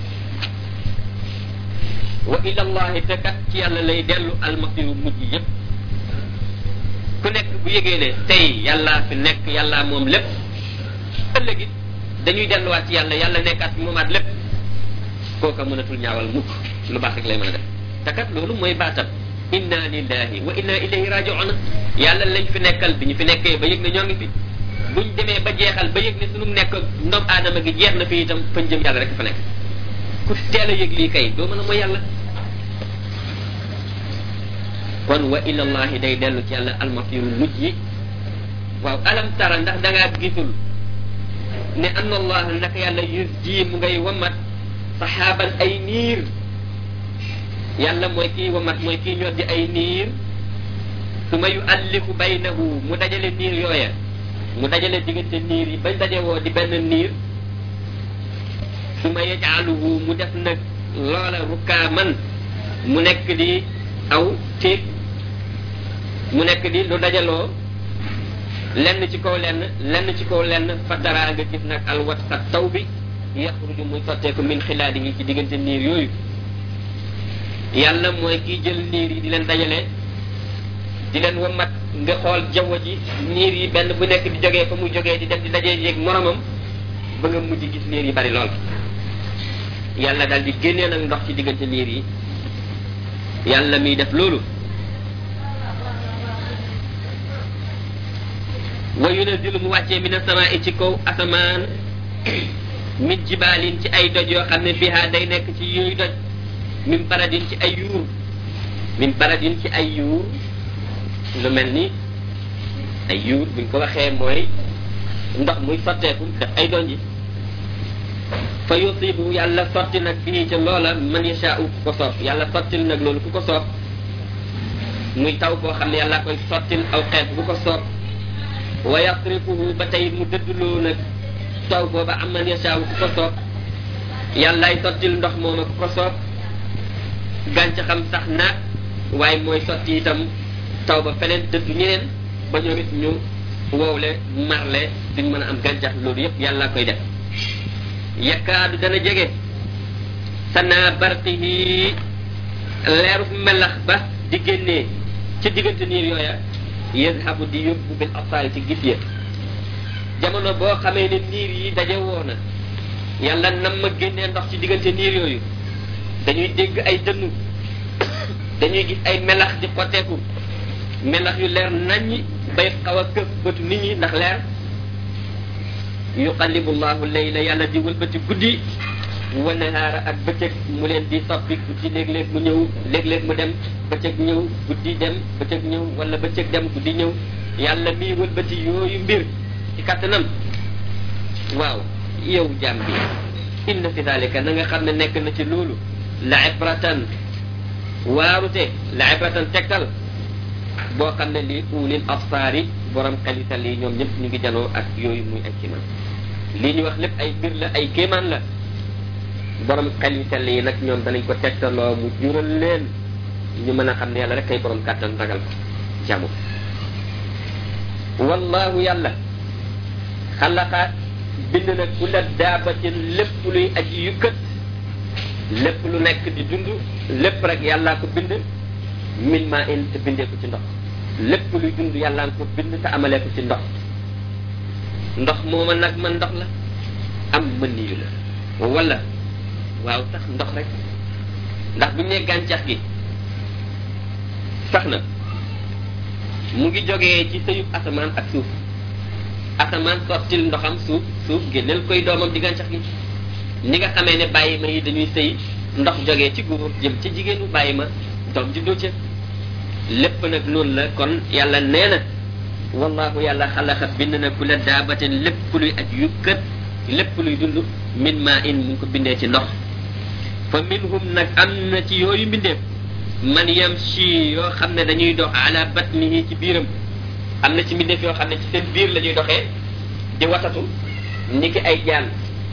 wa ila allahi te kat ci yàlla lay dellu almasiru mujj yépp ku nekk bu yëgee ne tey yàllaa fi nekk yàllaa moom lépp ëllëg it dañuy delluwaat ci yàlla yàlla nekkaat fi moomaat lépp kooka mënatul ñaawal mukk lu baax rek lay mën a def te kat loolu mooy baatam inna lillahi wa inna ilayhi raji'un yàlla lañ fi nekkal bi ñu fi nekkee ba yëg ne ñoo ngi fi buñ demee ba jeexal ba yëg ne sunu nekk ndoom aadama gi jeex na fi itam fañ jëm yàlla rek fa nekk ku teel a yëg lii kay doo mën a mooy yàlla kon wa ilallahi day dellu ci yàlla almasiru mujj yi waaw alam tara ndax da ngaa gisul ne anna allah naka yàlla yus ji mu ngay wamat saxaaban ay niir yàlla mooy kii wamat mooy kii ñor di ay niir su ma yu allifu baynahu mu dajale niir yooya mu dajale diggante niir yi bañ daje woo di benn niir su ma yajaaluhu mu def nag loola rukkaaman mu nekk di aw téeg mu nekk di lu dajaloo lenn ci kaw lenn lenn ci kaw lenn fa dara nga gis nag alwat sa taw bi yaxruju muy sotteeku min xilaadi yi ci diggante niir yooyu yàlla mooy kiy jël niir yi di leen dajale di leen wamat nga xool jaww ji niir yi benn bu nekk di jógee fa muy jógee di dem di dajee yéeg moromam ba nga mujj gis niir yi bari lool yàlla daal di génnee nag ndox ci diggante niir yi yàlla miy def loolu wa yunazzilu mu wàccee mina samaa ci kaw asamaan min jibaalin ci ay doj yoo xam ne bihaa day nekk ci yooyu doj min baradin ci ay yuur min baradin ci ay yuur lu mel ni ay yuur buñ ko waxee mooy ndox muy sotteeku def ay donji fa yusibu yàlla sotti nag fii ca loola man yashaa'u ku ko soob yàlla sottil nag loolu ku ko soob muy taw boo xam ne yàlla koy sottil aw xeet bu ko soob wa yasrifuhu ba tey mu dëdduloo nag taw booba am man yashaa'u ku ko soob yàllaay sottil ndox mooma ku ko soob gàncaxam sax naat waaye mooy sotti itam taw ba feneen dëddu ñeneen ba ñoom it ñu wowle marle duñ mën a am gàncax loolu yëpp yàlla koy def yakkaadu dana jege sanaa barqihi leeru melax ba di génnee ci diggante niir yooya yadhabu di yóbbu bil absaari ci gis ya jamono boo xamee ne niir yi daje woo na yàlla nam ma génnee ndox ci diggante niir yooyu dañuy dégg ay dënnu dañuy gis ay melax di xotteeku melax yu leer naññi bay xaw a këf bëtu nit ñi ndax leer yuqallibu llahu layla yàlla di wëlbati guddi wa nahaara ak bëccëg mu leen di soppi guddi léeg-léeg mu ñëw léeg-léeg mu dem bëccëg ñëw guddi dem bëccëg ñëw wala bëccëg dem guddi ñëw yàlla miy wëlbati yooyu mbir ci kattanam waaw yow jaam bi inna fi dalika na nga xam ne nekk na ci loolu la ibratan waarute la ibratan tegtal boo xam ne lii ulil absaari borom xelital yi ñoom ñëpp ñu ngi janoo ak yooyu muy ay kéemaan lii ñu wax lépp ay mbir la ay kéemaan la borom xelital yi nag ñoom danañ ko tegtaloo mu jural leen ñu mën a xam ne yàlla rek kay borom kàttan ragal ko jamu wallahu yàlla xalaqa bind na kulla daabatin lépp luy aji yukkat lépp lu nekk di dund lépp rek yàllaa ko bind min maa in te bindee ko ci ndox lépp luy dund yàllaa ko bind te amalee ko ci ndox ndox mooma nag man ndox la am mën yu la wala waaw sax ndox rek ndax bu ñu nee gàncax gi sax na mu ngi jógee ci sëyub asamaan ak suuf asamaan sottil ndoxam suuf suuf génneel koy doomam di gàncax gi ni nga xamee ne bàyyi ma yi dañuy sëy ndox jógee ci góor jëm ci jigéenu bàyyi ma doom juddoo ca lépp nag noonu la kon yàlla nee na wallahu yàlla xalaqa bind na ku la daabatin lépp luy aj yukkat lépp luy dund min maa in mu ngi ko bindee ci ndox fa minhum nag am na ci yooyu mbindeef man yamshi yoo xam ne dañuy dox ala batnihi ci biiram am na ci mbindeef yoo xam ne ci seen biir la ñuy doxee di watatu ni ki ay jaan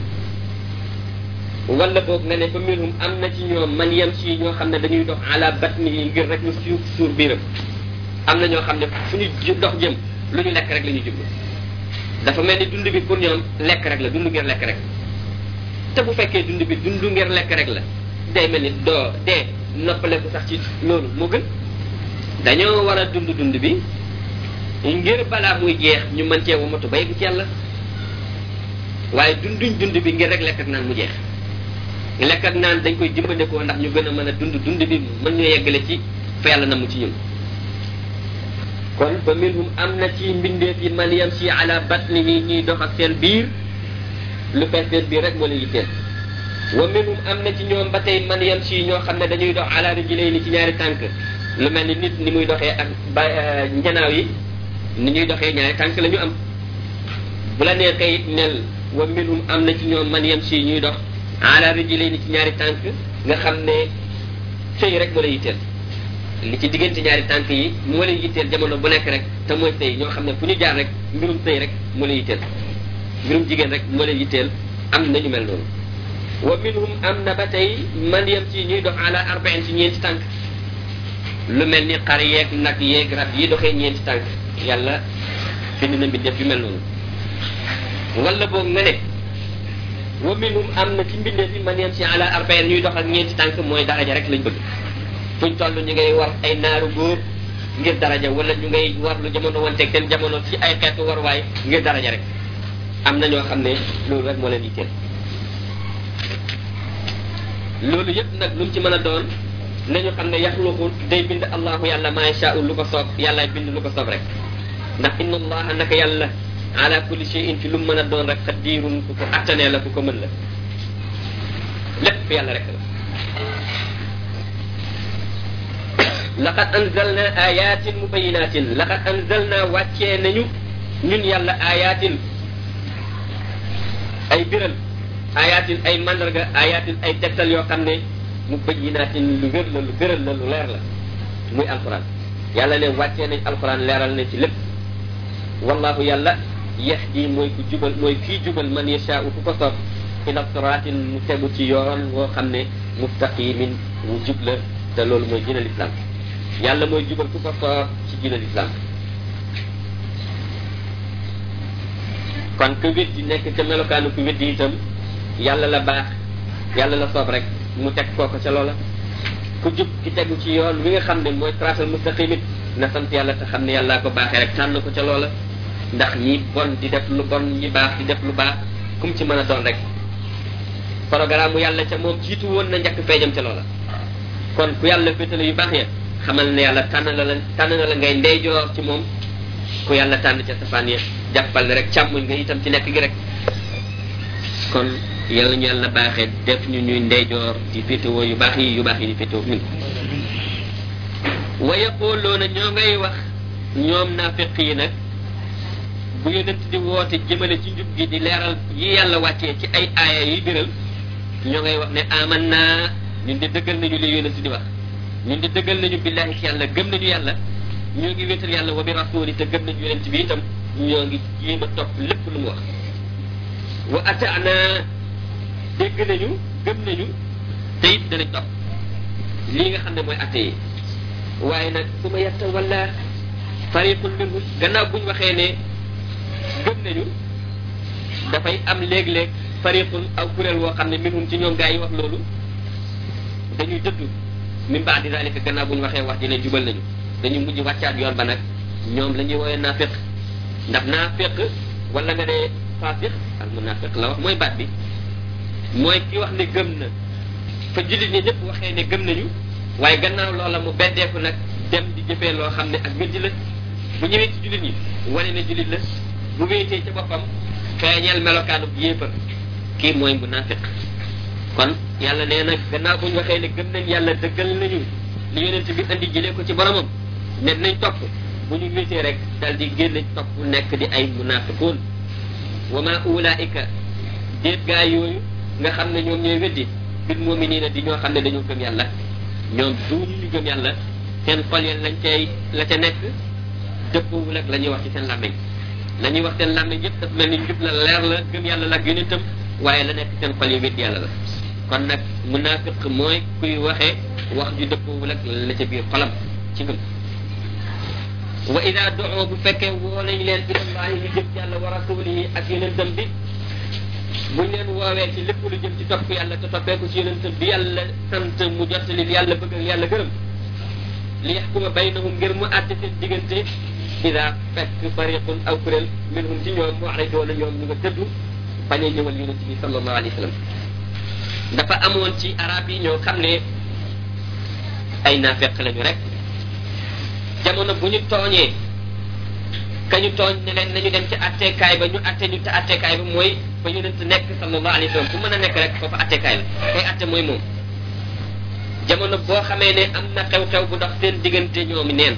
wala boog nga ne fa minhum am na ci ñoom man yamshi ñoo xam ne dañuy dox ala batnihi ngir rek ñu suuf suur biiram am na ñoo xam ne fu ñu dox jëm lu ñu lekk rek la ñuy jublu dafa mel ni dund bi pour ñoom lekk rek la dund ngir lekk rek te bu fekkee dund bi dund ngir lekk rek la day mel ni doo dee noppaleku sax ci loolu moo gën dañoo war a dund dund bi ngir balaa muy jeex ñu mën cee wamatu ba yegg ci yàlla waaye dunduñ dund bi ngir rek lekk ak naan mu jeex lekk ak naan dañ koy jëmbandikoo ndax ñu gën a mën a dund dund bi mën ñu yeggale ci fa yàlla namu ci ñun kon fa minhum am na ci mbindeef yi man yam si ala batnihi ñuy dox ak seen biir lu fees seen biir rek moo leen yitteel wa minhum am na ci ñoom ba tey man yam si ñoo xam ne dañuy dox ala rijlayni ci ñaari tànk lu mel ni nit ni muy doxee ak ba njanaaw yi ni ñuy doxee ñaari tànk la ñu am bu la neexee it nel wa minhum am na ci ñoom man yam si ñuy dox ala rijlayni ci ñaari tànk nga xam ne sëy rek moo la yitteel li ci diggante ñaari tànk yi moo leen yitteel jamono bu nekk rek te mooy sëy ñoo xam ne fu ñu jaar rek mbirum sëy rek moo leen yitteel mbirum jigéen rek moo leen yitteel am nañu mel noonu wa minhum am na ba tey man yam ci ñuy dox ala arbain ci ñeenti tànk lu mel ni xar yeeg nag yeeg rab yi doxee ñeenti tànk yàlla bind na mbindeef yu mel noonu wala boog nga ne wa minhum am na ci mbindeef yi man yam ci ala arbain ñuy dox ak ñeenti tànk mooy daraja rek lañ bëgg fuñ toll ñu ngay war ay naaru góor ngir daraja wala ñu ngay war lu jamono wanteeg seen jamono ci ay xeetu warwaay ngir daraja rek am na ñoo xam ne loolu rek moo leen yitteel loolu yëpp nag lu mu ci mën a doon nañu xam ne yaxluqu day bind allahu yàlla maa yashaa'u lu ko soob yàllaay bind lu ko soob rek ndax inna allaha naka yàlla ala kulli shay'in ci lu mu mën a doon rek xadirun ku ko attanee la ku ko mën la lépp yàlla rek la laqad anzalna ayatin mubayinatin laqad anzalna wàccee nañu ñun yàlla ayatin ay biral ayatin ay mandarga ayatin ay tegtal yoo xam ne mubayinatin lu wér la lu biral la lu leer la muy alquran yàlla ne wàccee nañ alquran leeral na ci lépp wallahu yàlla yahdi mooy ku jubal mooy kii jubal man yashaa'u ku ko soob ila siraatin mu tegu ci yoon woo xam ne mustaqimin wu jub la te loolu mooy diinal islam yàlla mooy jubal ku ko soob ci diinal islam kon ku weddi nekk ca melokaanu ku weddi itam yàlla la baax yàlla la soob rek mu teg kooko ca loola ku jub ki tegu ci yoon wi nga xam ne mooy siraatal mustaqimit na sant yàlla te xam ne yàllaa ko baaxee rek tànn ko ca loola ndax ñi bon di def lu bon ñi baax di def lu baax kum ci mën a doon rek programme mu yàlla ca moom jiitu woon na njëkk feeñam ca loola kon ku yàlla féetale yu baax ya xamal ne yàlla tànn la la tànn na la ngay ndeyjoor ci moom ku yàlla tànn ca safaan ya jàppal ne rek càmmuñ nga itam ci nekk gi rek kon yàlla ñu yàlla baaxee def ñu ñuy ndeyjoor di féetewoo yu baax yi yu baax yi di féetewoo ñun wa yaquluuna ñoo ngay wax ñoom naafiq yi nag bu yonent di woote jëmale ci njub gi di leeral yi yàlla wàccee ci ay aaya yi biral ñoo ngay wax ne aman naa ñun di dëggal nañu li yonent di wax ñun di dëggal nañu billahi ci yàlla gëm nañu yàlla ñoo ngi wéetal yàlla wa bi rasuli te gëm nañu yonent bi itam ñoo ngi jéem a topp lépp lu mu wax wa ataana dégg nañu gëm nañu te it danañ topp lii nga xam ne mooy atte yi waaye nag su ma yetta wala fariqun minhum gannaaw buñ waxee ne gëm nañu dafay am léeg-léeg fariqun aw kuréel woo xam ne minhum ci ñoom gaa yi wax loolu dañuy dëddu min baadi dalika gannaaw bu ñu waxee wax dina jubal nañu dañu mujj wàccaat yoon ba nag ñoom la ñuy woowee naafiq ndax naafiq wala nga ne faasiq al munaafiq la wax mooy baat bi mooy ki wax ne gëm na fa jullit ñi ñëpp waxee ne gëm nañu waaye gannaaw loola mu beddeeku nag dem di jëfee loo xam ne ak weddi la bu ñëwee ci jullit ñi wane ne jullit la bu wéetee ca boppam feeñeel melokaanu yéefar kii mooy munaafiq kon yàlla nee na gannaaw bu ñu waxee ne gëm nañ yàlla dëggal nañu li yonent bi andi jëlee ko ci boromam ne nañ topp bu ñu wéetee rek dal di génn topp nekk di ay munaafiqoon wa ma ulaika déet gaa yooyu nga xam ne ñoom ñooy weddi bil muminina di ñoo xam ne dañoo gëm yàlla ñoom duñu ñu gëm yàlla seen xol yeen lañ cay la ca nekk dëppoowul ak la ñuy wax ci seen làmmiñ la ñuy wax seen làmmiñ yëpp dafa mel ni njub la leer la gëm yàlla la ak yonentam waaye la nekk seen xol yi weddi yàlla la kon nag munaafiq mooy kuy waxee wax ju dëppoowul ak la ca biir xolam ci gëm wa ida doo bu fekkee woo nañ leen ilallahi ñu jëm ci yàlla wa rasulihi ak yonentam bi buñ leen woowee ci lépp lu jëm ci topp yàlla te toppeeku ci yonentam bi yàlla sant mu jottali yàlla bëgg ak yàlla gërëm li yaxkuma baynahum ngir mu àtte seen diggante ida fekk fariqun aw kuréel minhum ci ñoom mu'ridoona ñoom ñu nga tëddu bañ a ñëwal yonent bi sallallahu alayhi wa sallam dafa amoon ci arab yi ñoo xam ne ay naafeq lañu rek jamono bu ñu tooñee ka ñu tooñ ne leen nañu dem ci atteekaay ba ñu atte ñu te atteekaay ba mooy fa yonent nekk sallallahu alayhi wa sallam fu mën a nekk rek foofu atteekaay la kay atte mooy moom jamono boo xamee ne am na xew-xew bu dox seen diggante ñoomi neen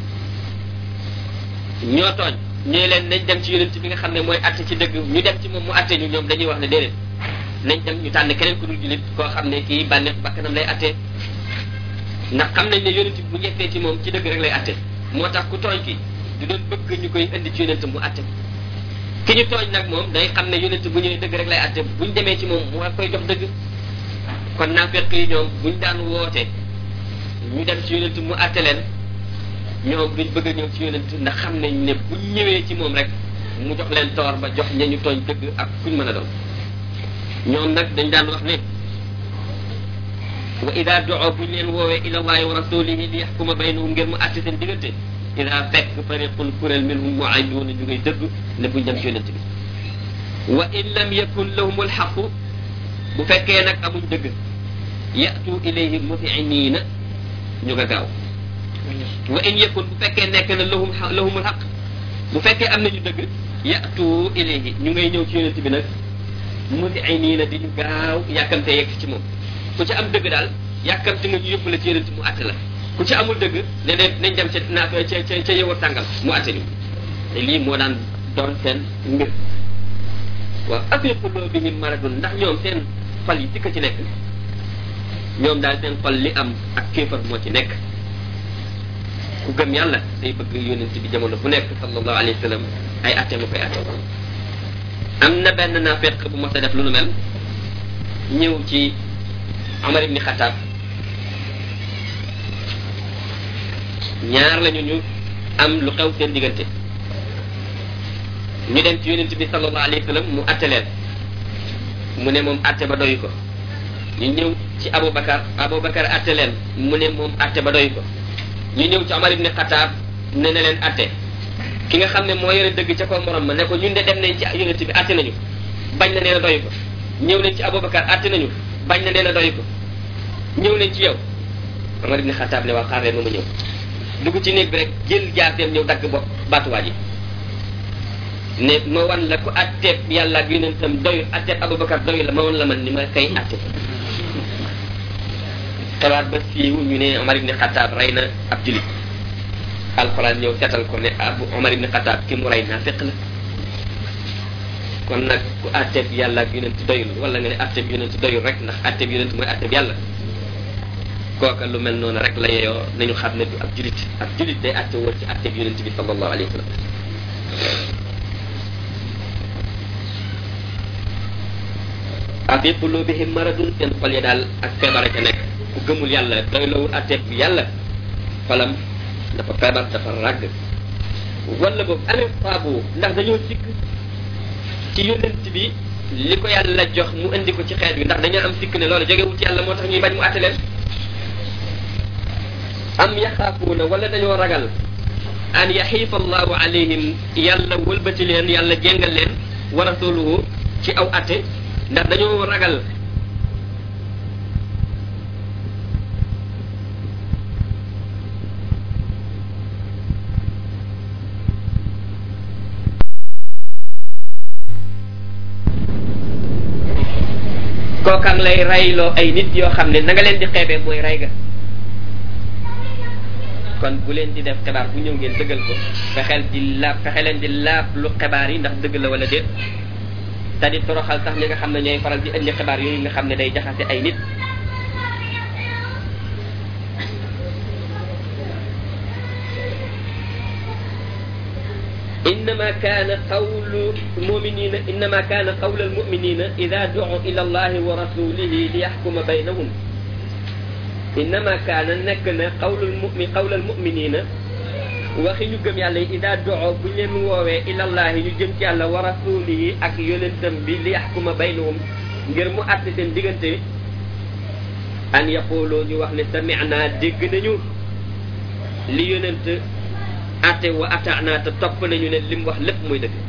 ñoo tooñ ñee leen nañ dem ci yonent bi nga xam ne mooy atte ci dëgg ñu dem ci moom mu atte ñu ñoom dañuy wax ne déedéet nañ dem ñu tànn keneen ku dul jullit koo xam ne kii bànneex bakkanam lay atte ndax xam nañ ne yonent bi bu ñettee ci moom ci dëgg rek lay atte moo tax ku tooñ ki du doon bëgg ñu koy indi ci yonent mu atte ki ñu tooñ nag moom day xam ne yonent bu ñëwee dëgg rek lay atte buñ demee ci moom mu war koy jox dëgg kon naafeq yi ñoom buñ daan woote ñu dem ci yonent mu atte leen ñoom duñ bëgg a ñëw ci yonent ndax xam nañ ne buñ ñëwee ci moom rek mu jox leen toor ba jox ña ñu tooñ dëgg ak kuñ mën a doon ñoom nag dañ daan wax ne wa ida doo buñ leen woowee ila allahi wa rasulihi li yaxkuma baynahum ngir mu atte seen diggante ida fekk fariqun kuréel minhum muayduuna ñu ngay dëgg ne buñ dem ci yonent bi wa in lam yakun lahum alxaqu bu fekkee nag amuñ dëgg yatu ilayhi mutiiniina ñu nga gaaw wa in yakun bu fekkee nekk na lahum lahumul xaq bu fekkee am nañu dëgg yatu ilayhi ñu ngay ñëw ci yonent bi nag mutiiniina di ñu gaaw yàkkamte yegg ci moom ku ci am dëgg daal yàkkamte nga ñu yóbbu la ci yonent mu àtte la ku ci amul dëgg ne ne nañ dem ca naa ca ca ca yëwar tàngal mu àtte ñu te lii moo daan doon seen mbir waaw afi qulubihim maradun ndax ñoom seen xol yi sikka ci nekk ñoom daal seen xol li am ak kéefar moo ci nekk ku gëm yàlla day bëgg yonent bi jamono bu nekk sallallahu alayhi wa sallam ay atte ma koy atte am na benn naafeq bu mos a def lu nu mel ñëw ci Omar ibni Xataab ñaar lañu ñu am lu xew seen diggante ñu dem ci yonent bi sallallahu alayhi wa sallam mu atte leen mu ne moom atte ba doy ko ñu ñëw ci Aboubacar Aboubacar atte leen mu ne moom atte ba doy ko ñu ñëw ci Omar ibni Xataab ne na leen atte ki nga xam ne moo yore dëgg ca ko morom ma ne ko ñun de dem nañ ci yonent bi atte nañu bañ na nee na doy ko ñëw nañ ci Aboubacar atte nañu bañ na nee na doy ko ñëw nañ ci yow Omar ibni Xataab ne waa xaar leen ma ma ñëw dugg ci néeg bi rek jël jaaseem ñëw dagg bopp baatuwaa ji ne ma wan la ku atteeb yàlla ak yonentam doy atteeb Aboubacar doy la ma wan la man ni ma kay atte xalaat ba siiw ñu ne Omar ibni Xataab rey na ab julit alxuraan ñëw seetal ko ne abu Omar ibni Xataab ki mu rey naa fekk la kon nag ku atteeb yàlla ak yonent doyul wala nga ne atteeb yonent doyul rek ndax atteeb yonent mooy atteeb yàlla kooka lu mel noonu rek la yeyoo nañu xam ne du ab julit ab julit day atte woon ci atteeb yonent bi sallallahu alayhi wa sallam afi qulubihim maradun seen xol ya daal ak feebar ca nekk ku gëmul yàlla doy lawul atteeb bi yàlla xolam dafa feebar dafa ràgg wala boobu amee faabu ndax dañoo sikk ci yonent bi li ko yàlla jox mu indi ko ci xeet bi ndax dañoo am sikk ne loolu jógewul ci yàlla moo tax ñuy bañ mu àtte leen am yaxaafuuna wala dañoo ragal an yaxiifa allahu alayhim yàlla wëlbati leen yàlla jéngal leen wa rasuluhu ci aw atte ndax dañoo ragal kookaan lay rayloo ay nit yoo xam ne na nga leen di xeebee mooy ray ga kon bu leen di def xibaar bu ñëw ngeen dëggal ko fexeel di laab fexe leen di laab lu xibaar yi ndax dëgg la wala déet te di toroxal sax ñi nga xam ne ñooy faral di indi xibaar yooyu nga xam ne day jaxase ay nit إنما كان قول المؤمنين إنما كان قول المؤمنين إذا دعوا إلى الله ورسوله ليحكم بينهم إنما كان نكنا قول المؤمن قول المؤمنين waxi ñu gëm yàlla yi ida doxo bu leen woowee ilallahi ñu jëm ci yàlla wa rasulihi ak yonentam bi li yaxkuma baynahum ngir mu àtte seen diggante an yaquloo ñu wax ne samina dégg nañu li yonent àtte wa ataana te topp nañu ne lim wax lépp muy dëgg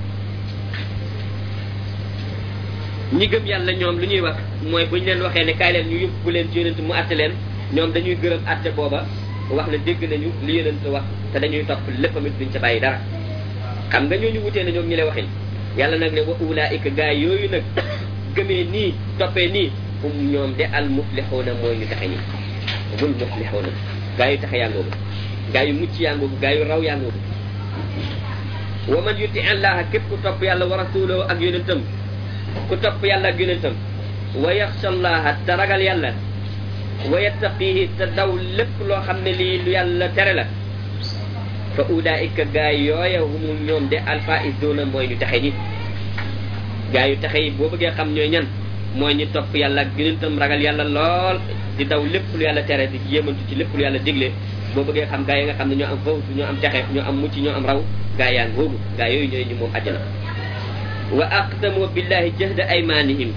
ñi gëm yàlla ñoom lu ñuy wax mooy bu ñu leen waxee ne kaay leen ñu yóbbu leen ci yonent mu àtte leen ñoom dañuy gërëm àtte booba wax ne dégg nañu li yonent wax te dañuy topp léppamit duñ ca bàyyi dara xam nga ñooñu wutee na ñoom ñi lay waxin yàlla nag ne wa ulaika gaay yooyu nag gëmee nii toppee nii um ñoom de al muflixuuna mooy ñu taxe ñi mul muflixuuna gaa yu taxe yàngoogu gaa yu mucc yàngoogu gaa yu raw yàngoogu wa man yuti allaha képp ku topp yàlla wa rasulahu ak yonentam ku topp yàlla ak yonentam wa yaxsha allaha te ragal yàlla wa yattaqihi te daw lépp loo xam ne lii lu yàlla tere la fa ulaika gaa yooya humul ñoom de alfaizuna mooy ñu taxe ñi gaa yu taxe yi boo bëggee xam ñooy ñan mooy ñi topp yàlla ak yonentam ragal yàlla lool di daw lépp lu yàlla tere di yéemantu ci lépp lu yàlla digle boo bëggee xam gaa yi nga xam ne ñoo am fawtu ñoo am texe ñoo am mucc ñoo am raw gaa yaa ngoogu gaa yooyu ñooy ñu moom àjjana wa aqsamu billahi jahda aymanihim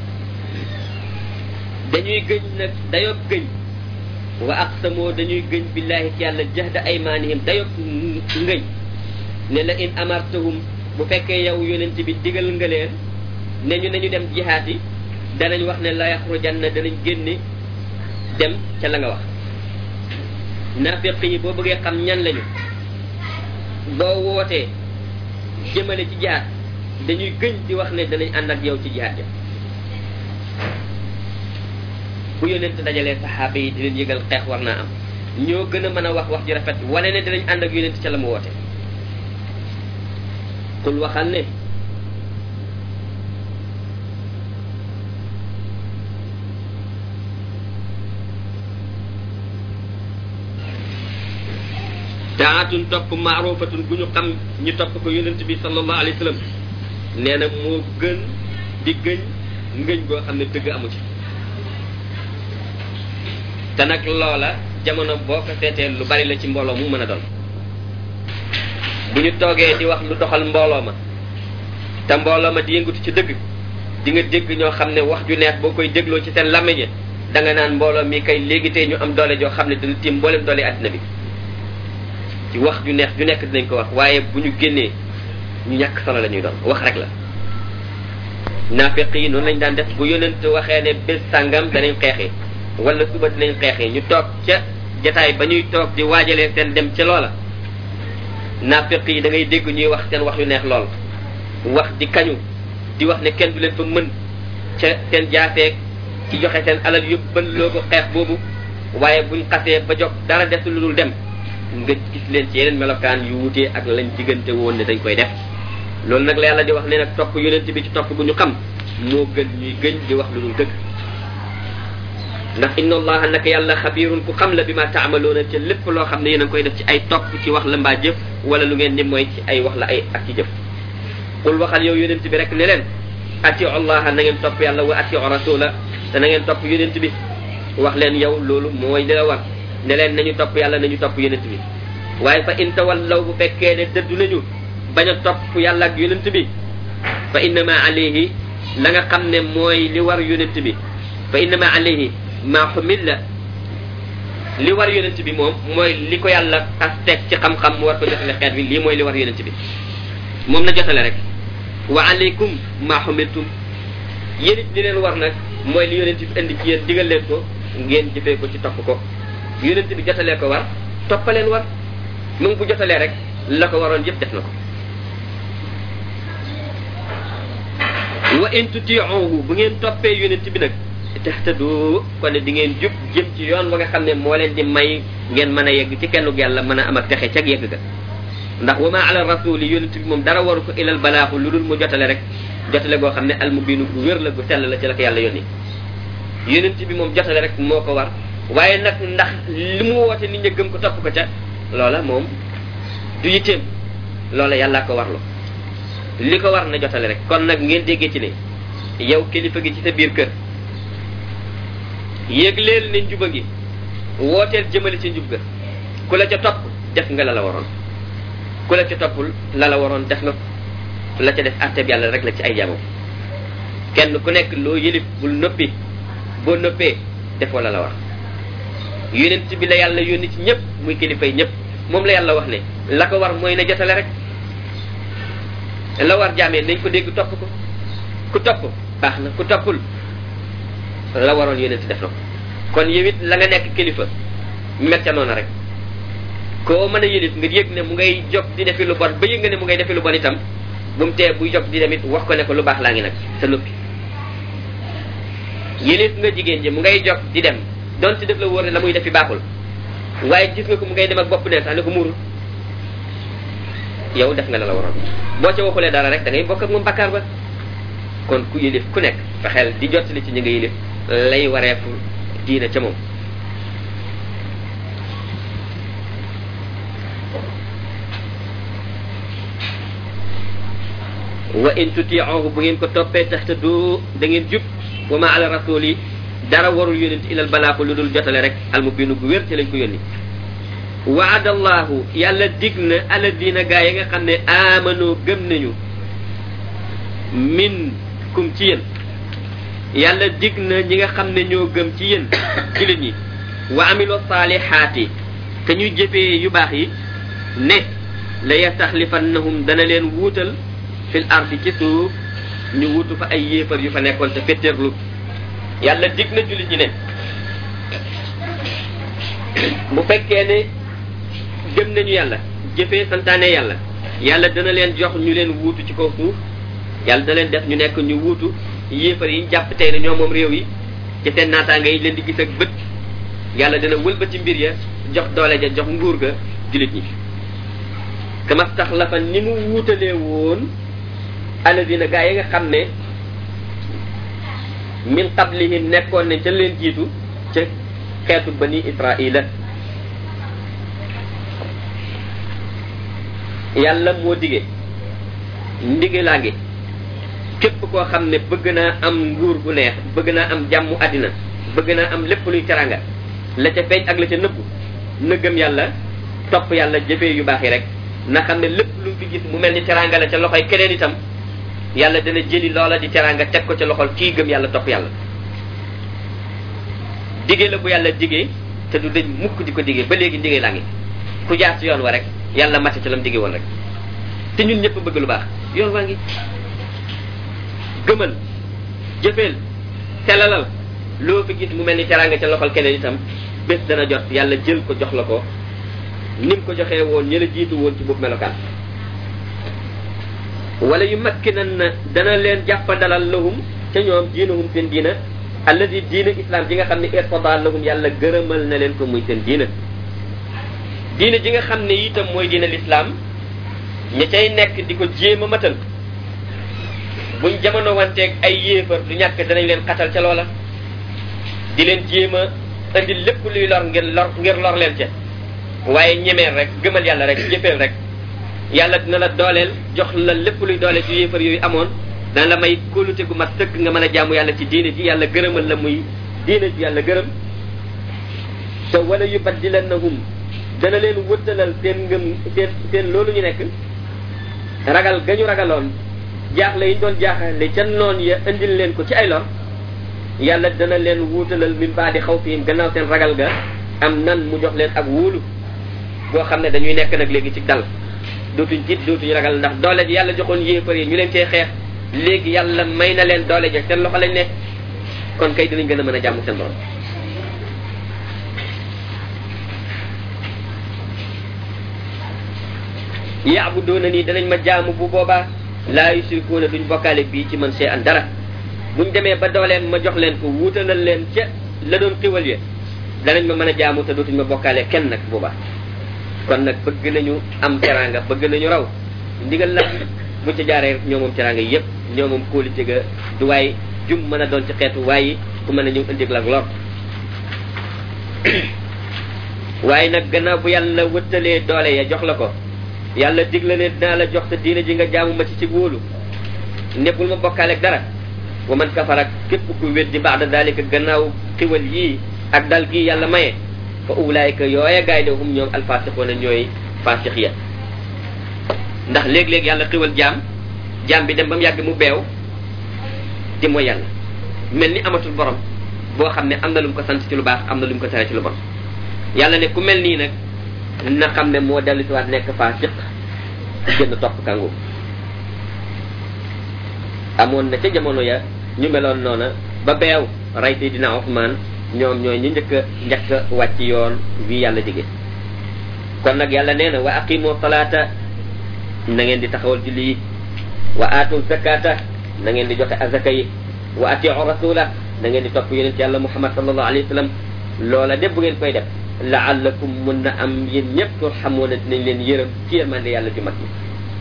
dañuy gëñ nag dayob gëñ wa aqsamu dañuy gëñ billahi ci yàlla jahda aymanihim dayob ngëñ ne la in amartahum bu fekkee yow yonent bi digal nga leen ne ñu nañu dem jihaat yi danañ wax ne la yaxrujanna danañ génne dem ca la nga wax naafiq yi boo bëggee xam ñan lañu boo wootee jëmale ci jihaat dañuy gëñ di wax ne danañ ànd ak yow ci jihaat ya bu yonent dajalee saxaaba yi di leen yëgal xeex war naa am ñoo gën a mën a wax wax ji rafet wane ne dinañ ànd ak yonent ca la mu woote kul waxal ne taatun topp maarufatun gu ñu xam ñu topp ko yonent bi sallallahu alayhi wa sallam nee na moo gën di gëñ ngëñ goo xam ne dëgg amu ci te nag loola jamono boo ko seetee lu bari la ci mbooloo mu mën a doon bu ñu toogee di wax lu doxal mbooloo ma te mbooloo ma di yëngatu ci dëgg di nga dégg ñoo xam ne wax ju neex boo koy dégloo ci seen làmmiñ da nga naan mbooloo mi kay léegi tey ñu am doole joo xam ne dina tiim mboolem doole àddina bi ci wax ju neex ju nekk dinañ ko wax waaye bu ñu génnee ñu ñàkk solo la ñuy doon wax rek la naafeq yi noonu lañ daan def bu yonent waxee ne bés sàngam danañ xeexee wala suba dinañ xeexee ñu toog ca jataay ba ñuy toog di waajalee seen dem ca loola naafeq yi da ngay dégg ñuy wax seen wax yu neex lool wax di kañu di wax ne kenn du leen fa mën ca seen jaafeeg ci joxe seen alal yóbbal loo ko xeex boobu waaye buñ xasee ba jog dara des lu dul dem nga gis leen ci yeneen melokaan yu wutee ak lañ diggante woon ne dañ koy def loolu nag la yàlla di wax ne nag topp yonent bi ci topp bu ñu xam moo gën ñuy gëñ di wax lu dul dëgg ndax inna allaha naka yàlla xabirun ku xam la bi ma taamaloona ca lépp loo xam ne yéen a ngi koy def ci ay topp ci wax la mbaa jëf wala lu ngeen ni mooy ci ay wax la ay ak ci jëf qul waxal yow yonent bi rek ne leen atiu allaha na ngeen topp yàlla wa atiu rasula te na ngeen topp yonent bi wax leen yow loolu mooy li la war ne leen nañu topp yàlla nañu topp yonent bi waaye fa in tawallaw bu fekkee ne dëddu nañu bañ a topp yàlla ak yonent bi fa innama alayhi la nga xam ne mooy li war yonent bi fa innama alayhi ma xumilla li war yonent bi moom mooy li ko yàlla as teg ci xam-xam mu war ko jotale xeet bi lii mooy li war yonent bi moom na jotale rek wa alaykum ma xumiltum yéen it li leen war nag mooy li yonent bi indi ci yéen digal leen ko ngeen jëfee ko ci topp ko yonent bi jotalee ko war toppaleen war mu ngi bu jotalee rek la ko waroon yëpp def na ko wa in tutiuhu bu ngeen toppee yonent bi nag tahtadu kon di ngeen jub jëm ci yoon ba nga xam ne moo leen di may ngeen mën a yegg ci kennu yàlla mën a am ak texe cag yegg ga ndax wa ma ala rasuli yonent bi moom dara waru ko ilal balaaxu lu dul mu jotale rek jotale goo xam ne almubinu gu wér la gu sell la ci la ko yàlla yónni yonent bi moom jotale rek moo ko war waaye nag ndax li mu woote nit ñi gëm ko topp ko ca loola moom du yitteem loola yàllaa ko warlu li ko war na jotale rek kon nag ngeen déggee ci ne yow kilifa gi ci sa biir kër yégleel ne njuba gi wooteel jëmale ci njub ga ku la ca topp def nga la la waroon ku la ca toppul la la waroon def nga la ca def àtteeb yàlla rek la ci ay jaamam kenn ku nekk loo yëlif bul noppi boo noppee defoo la la war yonent bi la yàlla yónni ci ñëpp muy kilifa yi ñëpp moom la yàlla wax ne la ko war mooy na jotale rek la war jaamee nañ ko dégg topp ko ku topp baax na ku toppul la waroon yonent def na ko kon yow it la nga nekk kilifa met ca noona rek koo mën a yëlif nga yëg ne mu ngay jóg di defi lu bon ba yëg nga ne mu ngay defi lu bon itam bu mu tee buy jóg di dem it wax ko ne ko lu baax laa ngi nag sa noppi yëlif nga jigéen ji mu ngay jóg di dem donte def la wóor ne la muy defi baaxul waaye gis nga ko mu ngay dem ak bopp neen sax ne ko muurul yow def nga la la waroon boo ca waxulee dara rek da ngay bokk ak moom bakkaar ba kon ku yëlif ku nekk fexeel di jottali ci ñi nga yëlif lay wareefu diina ca moom wa in tuti'uhu bu ngeen ko toppee tax te du da ngeen jub wa ma ala rasuli dara warul yónent ilal balaaxu lu dul jotale rek almubinu gu wér ci lañ ko yónni waadallahu yàlla dig na alladina gaa yi nga xam ne amano gëm nañu min kum ci yéen yàlla dig na ñi nga xam ne ñoo gëm ci yéen jullit ñi wa amilo saalihaati te ñuy jëfee yu baax yi ne la yastaxlifannahum dana leen wuutal fil ardi ci suuf ñu wutu fa ay yéefar yu fa nekkoon te fetteerlu yàlla dig na jullit ñi ne bu fekkee ne gëm nañu yàlla jëfee santaane yàlla yàlla dana leen jox ñu leen wuutu ci kaw suuf yàlla dana leen def ñu nekk ñu wuutu yéefar yi jàpp tey ne ñoo moom réew yi ci seen naataanga yi leen di gis ak bët yàlla dana wëlbati mbir ya jox doole ja jox nguur ga jullit ñi kama staxlafa ni mu wuutalee woon alladina gaa yi nga xam ne min qablihim nekkoon ne ca leen jiitu ca xeetu bani israila yàlla moo dige ndige laa ngi képp koo xam ne bëgg naa am nguur gu neex bëgg naa am jàmmu àddina bëgg naa am lépp luy teranga la ca feeñ ak la ca nëbbu na gëm yàlla topp yàlla jëfee yu baax yi rek na xam ne lépp lu fi gis mu mel ni teranga la ca loxoy keneen itam yàlla dana jëli loola di teranga teg ko ca loxol kii gëm yàlla topp yàlla dige la bu yàlla digee te du dañ mukk di ko digee ba léegi ndige laa ngi ku jaar ci yoon wa rek yàlla mate ci lam digee woon rek te ñun ñëpp bëgg lu baax yoon waa ngi gëmal jëfeel telalal loo fi gis mu mel ni teranga ca loxol keneen itam bés dana jot yàlla jël ko jox la ko ni mu ko joxee woon ñi la jiitu woon ci boobu melokaan wala yu makkinan na dana leen jàppandalal lahum ca ñoom diinahum seen diina alladi diina islam ji nga xam ne irtada lahum yàlla gërëmal na leen ko muy seen diina diina ji nga xam ne itam mooy diina lislaam ña cay nekk di ko jéem a matal buñ jamono wanteeg ay yéefar du ñàkk danañ leen xatal ca loola di leen jéem a indi lépp luy lor ngir lor ngir lor leen ca waaye ñemeel rek gëmal yàlla rek jëfeel rek yàlla dina la dooleel jox la lépp luy doole ci yéefar yooyu amoon dana la may kóolute gu mat sëkk nga mën a jaamu yàlla ci diine ji yàlla gërëmal la muy diine ji yàlla gërëm te wala yu baddilannahum dana leen wëttalal seen ngëm seen seen loolu ñu nekk ragal ga ñu ragaloon jaaxle yi ñu doon jaaxle ca noon ya indil leen ko ci ay lor yàlla dana leen wuutalal min baadi xaw fihim gannaaw seen ragal ga am nan mu jox leen ak wóolu boo xam ne dañuy nekk nag léegi ci dal dootuñ jiit dootuñ ragal ndax doole ji yàlla joxoon yéefar yi ñu leen cee xeex léegi yàlla may na leen doole ja seen loxo lañ nekk kon kay dinañ gën a mën a jàmm seen borom yaabuduuna nii danañ ma jaamu bu boobaa laa yusrikuuna duñ bokkaale bii ci man see an dara buñ demee ba dooleem ma jox leen ko wuutalal leen ca la doon xiwal ya danañ ma mën a jaamu te dootuñ ma bokkaale kenn nag boobaa kon nag bëgg nañu am teraanga bëgg nañu raw ndigal la bu ca jaaree ñoo moom teraanga yépp ñoo moom kóolite ga du waay jum mën a doon ci xeetu waaye ku mën a ñëw indig la ak lor waaye nag gannaaw bu yàlla wëttalee doole ya jox la ko yàlla dig la ne dinaa la jox te diine ji nga jaamu ma ci ci wóolu nekkul ma bokkaale ak dara wa man kafara képp ku weddi baada dalika gannaaw xiwal yii ak dal gii yàlla maye fa ulaayka yooya gaay de hum ñoom alfasiqoona ñooy fasix ya ndax léeg-léeg yàlla xiwal jaam jaam bi dem ba mu yàgg mu beew di mooy yàlla mel ni amatul borom boo xam ne am na lu mu ko sant ci lu baax am na lu mu ko tere ci lu bon yàlla ne ku mel nii nag na xam ne moo dellu si waat nekk fasiq génn topp kàngu amoon na ca jamono ya ñu meloon noona ba beew rey Seydina Ousmane ñoom ñooy ñu njëkk a njëkk a wàcc yoon wi yàlla dige kon nag yàlla nee na wa aqimu salaata na ngeen di taxawal julli yi wa aatu zakata na ngeen di joxe azaka yi wa atiu rasula na ngeen di topp yonent yàlla muhammad sallallahu alayhi wa sallam loola de bu ngeen koy def laallakum mun na am yéen ñëpp turxamuuna dinañ leen yërëm ci yërmande yàlla ju mag yi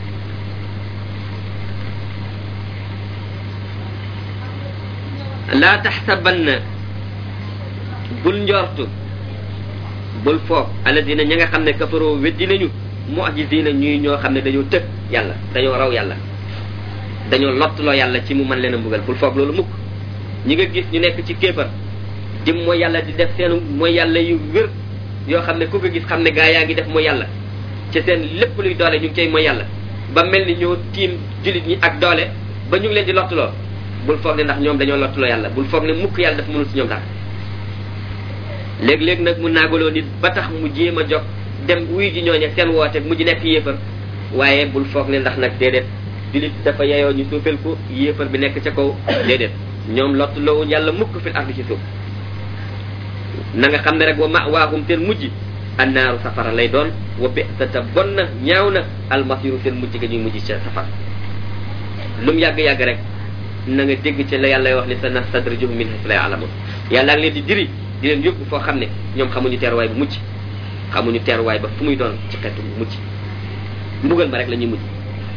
laa taxsabanna bul njortu bul foog alladina ña nga xam ne kafaroo weddi nañu mu'jizina ñuy ñoo xam ne dañoo tëg yàlla dañoo raw yàlla dañoo lottuloo yàlla ci mu mën leen a mbugal bul foog loolu mukk ñi nga gis ñu nekk ci kéefar di mooy yàlla di def seen mooy yàlla yu wér yoo xam ne ku ko gis xam ne gaa yaa ngi def mooy yàlla ci seen lépp luy doole ñu ngi cay mooy yàlla ba mel ni ñoo tiim jullit ñi ak doole ba ñu ngi leen di lottuloo bul foog ne ndax ñoom dañoo lottuloo yàlla bul foog ne mukk yàlla dafa mënul si ñoom dara léeg-léeg nag mu naagaloo nit ba tax mu jéem a jog dem wuy ji ñooñe seen woote mujj nekk yéefar waaye bul foog ne ndax nag déedéet jullit dafa yeyoo ñu suufel ko yéefar bi nekk ca kaw déedéet ñoom lottuloowuñ yàlla mukk fil ardi ci suuf na nga xam ne rek wa mawaahum seen mujj annaaru safara lay doon wa bi'sata bon na ñaaw na almasiru seen mujj ga ñuy mujj ca safara lu mu yàgg-yàgg rek na nga dégg ci la yàlla wax ne sa nastadrijuhum min haysu la ya'lamun yàlla ngi leen di diri di leen yóbbu foo xam ne ñoom xamuñu teeruwaay bu mucc xamuñu teeruwaay ba fu muy doon ci xeetu mucc mbugal ma rek la ñuy mujj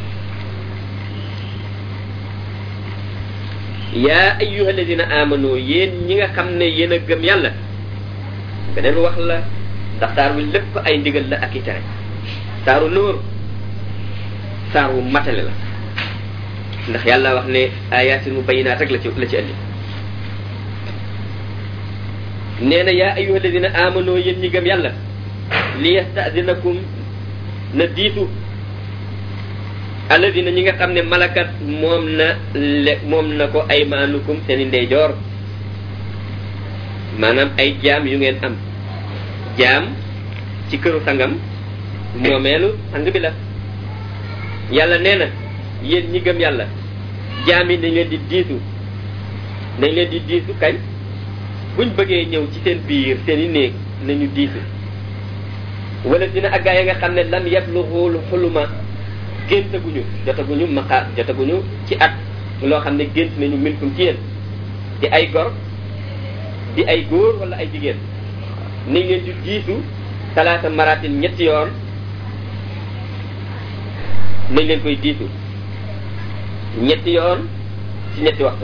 yaa ayyuha alladina amanu yéen ñi nga xam ne yéen a gëm yàlla beneen wax la ndax saar wi lépp ay ndigal la ak i tere saaru nóor saar wu matale la ndax yàlla wax ne ayatin mu bayinaat rek la ci la ci andi nee na yaa ayyuha alladina amanu yéen ñi gëm yàlla li yastadinakum na diitu alladina ñi nga xam ne malakat moom na le moom na ko ay maanukum seeni ndeyjoor maanaam ay jaam yu ngeen am jaam ci këru sangam moomeelu sang bi la yàlla nee na yéen ñi gëm yàlla jaam yi dañ leen di diisu dañ leen di diisu kañ buñ bëggee ñëw ci seen biir seen i néeg nañu diisu wala dina ak gaa yi nga xam ne lam yablughul xuluma géntaguñu jotaguñu maqaar jotaguñu ci at loo xam ne gént nañu minkum ci yéen di ay gor di ay góor wala ay jigéen nañ leen di diisu talaata maratin ñetti yoon nañ leen koy diisu ñetti yoon ci ñetti waxtu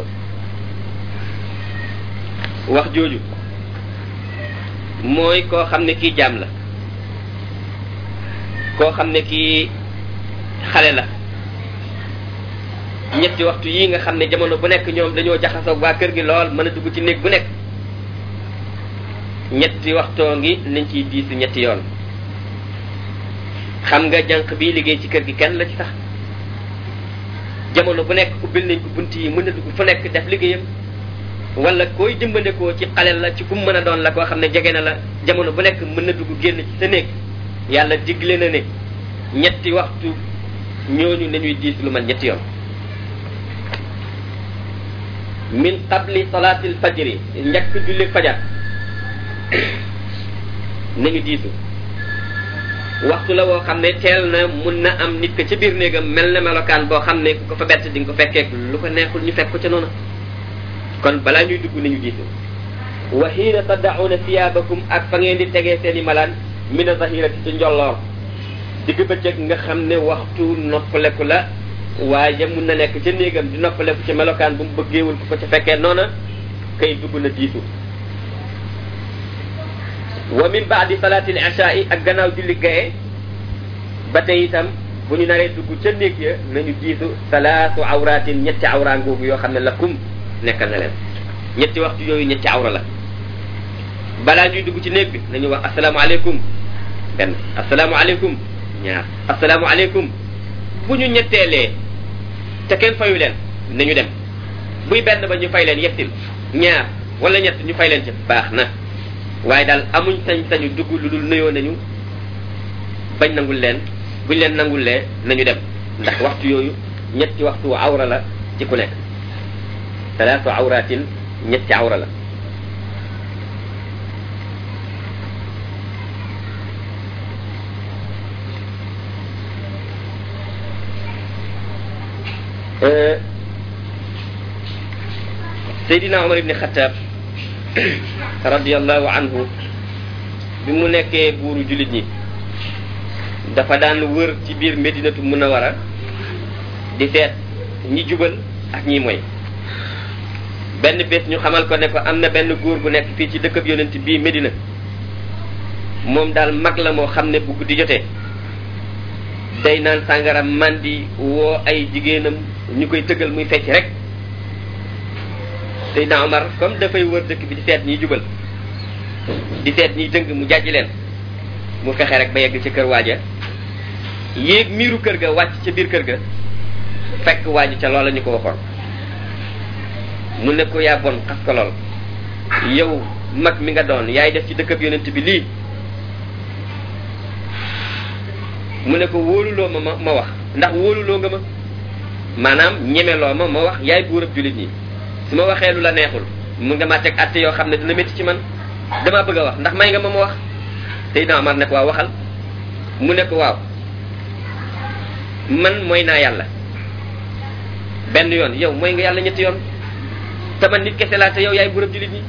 wax jooju mooy koo xam ne kii jaam la koo xam ne kii xale la ñetti waxtu yii nga xam ne jamono bu nekk ñoom dañoo jaxasoo waa kër gi lool mën a dugg ci néeg bu nekk ñetti waxtoo ngi nañ ciy diisu ñetti yoon xam nga jànq bi liggéey ci kër gi kenn la ci sax jamono bu nekk ubbil nañ ko bunt yi mën a dugg fu nekk def liggéeyam wala koy dimbandekoo ci xaleel la ci kum mën a doon la koo xam ne jege na la jamono bu nekk mën na dugg génn ci sa néeg yàlla digle na ne ñetti waxtu ñooñu nañuy diis lu man ñetti yoon min qabli salaatil fajri njëkk julli fajar nañu diisu waxtu la woo xam ne teel na mun na am nit ko ci biir néegam mel na melokaan boo xam ne ku ko fa bett di nga ko fekkee lu ko neexul ñu fekk ko ca noonu kon balaa ñuy dugg nañu diisu wa xiina taddauna siyaabakum ak fa ngeen di tegee seen i malaan mina zahirati ci njolloor digg bëccëg nga xam ne waxtu noppaleku la waaye mun na nekk ca néegam di noppaleku ci melokaan bu mu bëggeewul ku ko ca fekkee noona kay dugg na diisu wa min baadi salaatil ishaai ak gannaaw julli gaye ba tey itam bu ñu naree dugg ca néeg ya nañu diisu salaatu awraatin ñetti awra ngoogu yoo xam ne lakum nekkal na leen ñetti waxtu yooyu ñetti awra la balaa ñuy dugg ci néeg bi nañu wax asalaamaaleykum benn asalaamaaleykum ñaar asalaamaaleykum bu ñu ñetteelee te kenn fayu leen nañu dem buy benn ba ñu fay leen yettil ñaar wala ñett ñu fay leen ci baax na waaye daal amuñ sañ-sañu dugg lu dul nuyoo nañu bañ nangul leen buñ leen nangulee nañu dem ndax waxtu yooyu ñetti waxtu awra la ci ku nekk talaatu awratin ñetti awra la Seydina Omar ibni Xataab radiallahu anhu bi mu nekkee buuru jullit ñi dafa daan wër ci biir Medinatu Munawara di seet ñi jubal ak ñi moy benn bés ñu xamal ko ne ko am na benn góor gu nekk fii ci dëkkab yonent bii Medina moom daal mag la moo xam ne bu guddi jotee day naan sàngara mandi woo ay jigéenam ñu koy tëggal muy fecc rek Seydina Omar comme dafay wër dëkk bi di seet ñiy jubal di seet ñiy dëng mu jàjj leen mu fexe rek ba yegg ci kër waaja yéeg miiru kër ga wàcc ca biir kër ga fekk waaji ca loola ñu ko waxoon mu ne ko yaa bon xas ko lool yow mag mi nga doon yaay def ci dëkkab yonent bi lii mu ne ko wóoluloo ma ma ma wax ndax wóoluloo nga ma maanaam ñemeloo ma ma wax yaay buurab jullit ñi su ma waxee lu la neexul mu nga ma teg atte yoo xam ne dina métti ci man damaa bëgg a wax ndax may nga ma ma wax Seydina Omar ne ko waaw waxal mu ne ko waaw man mooy naa yàlla benn yoon yow mooy nga yàlla ñetti yoon te man nit kese laa te yow yaay buurab jullit ñi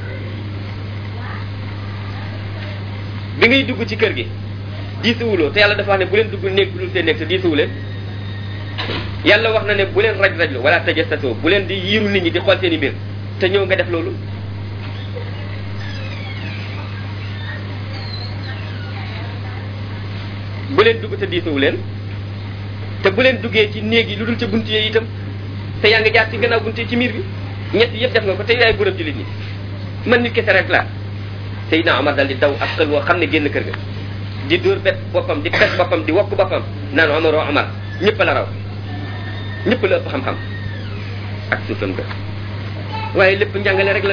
bi ngay dugg ci kër gi diisuwuloo te yàlla dafa wax ne bu leen dugg néeg bu dul seen néeg te diisuwuleen yàlla wax na ne bu leen raj rajlu wala tajassasu bu leen di yiiru nit ñi di xool seen i mbir te ñëw nga def loolu bu leen dugg te diisuwu leen te bu leen duggee ci néeg yi lu dul ca bunt yi itam te yaa ngi jaar ci gannaaw bunt yi ci miir bi ñett yëpp def nga ko te yaay buram jullit ñi man nit kese rek laa Seydina Omar dal di daw ak xel woo xam ne génn kër ga di dóor bet boppam di pes boppam di wokk boppam naan Omar oo Omar ñëpp la raw ñëpp la ëpp xam-xam ak suufam ga waaye lépp njàngale rek la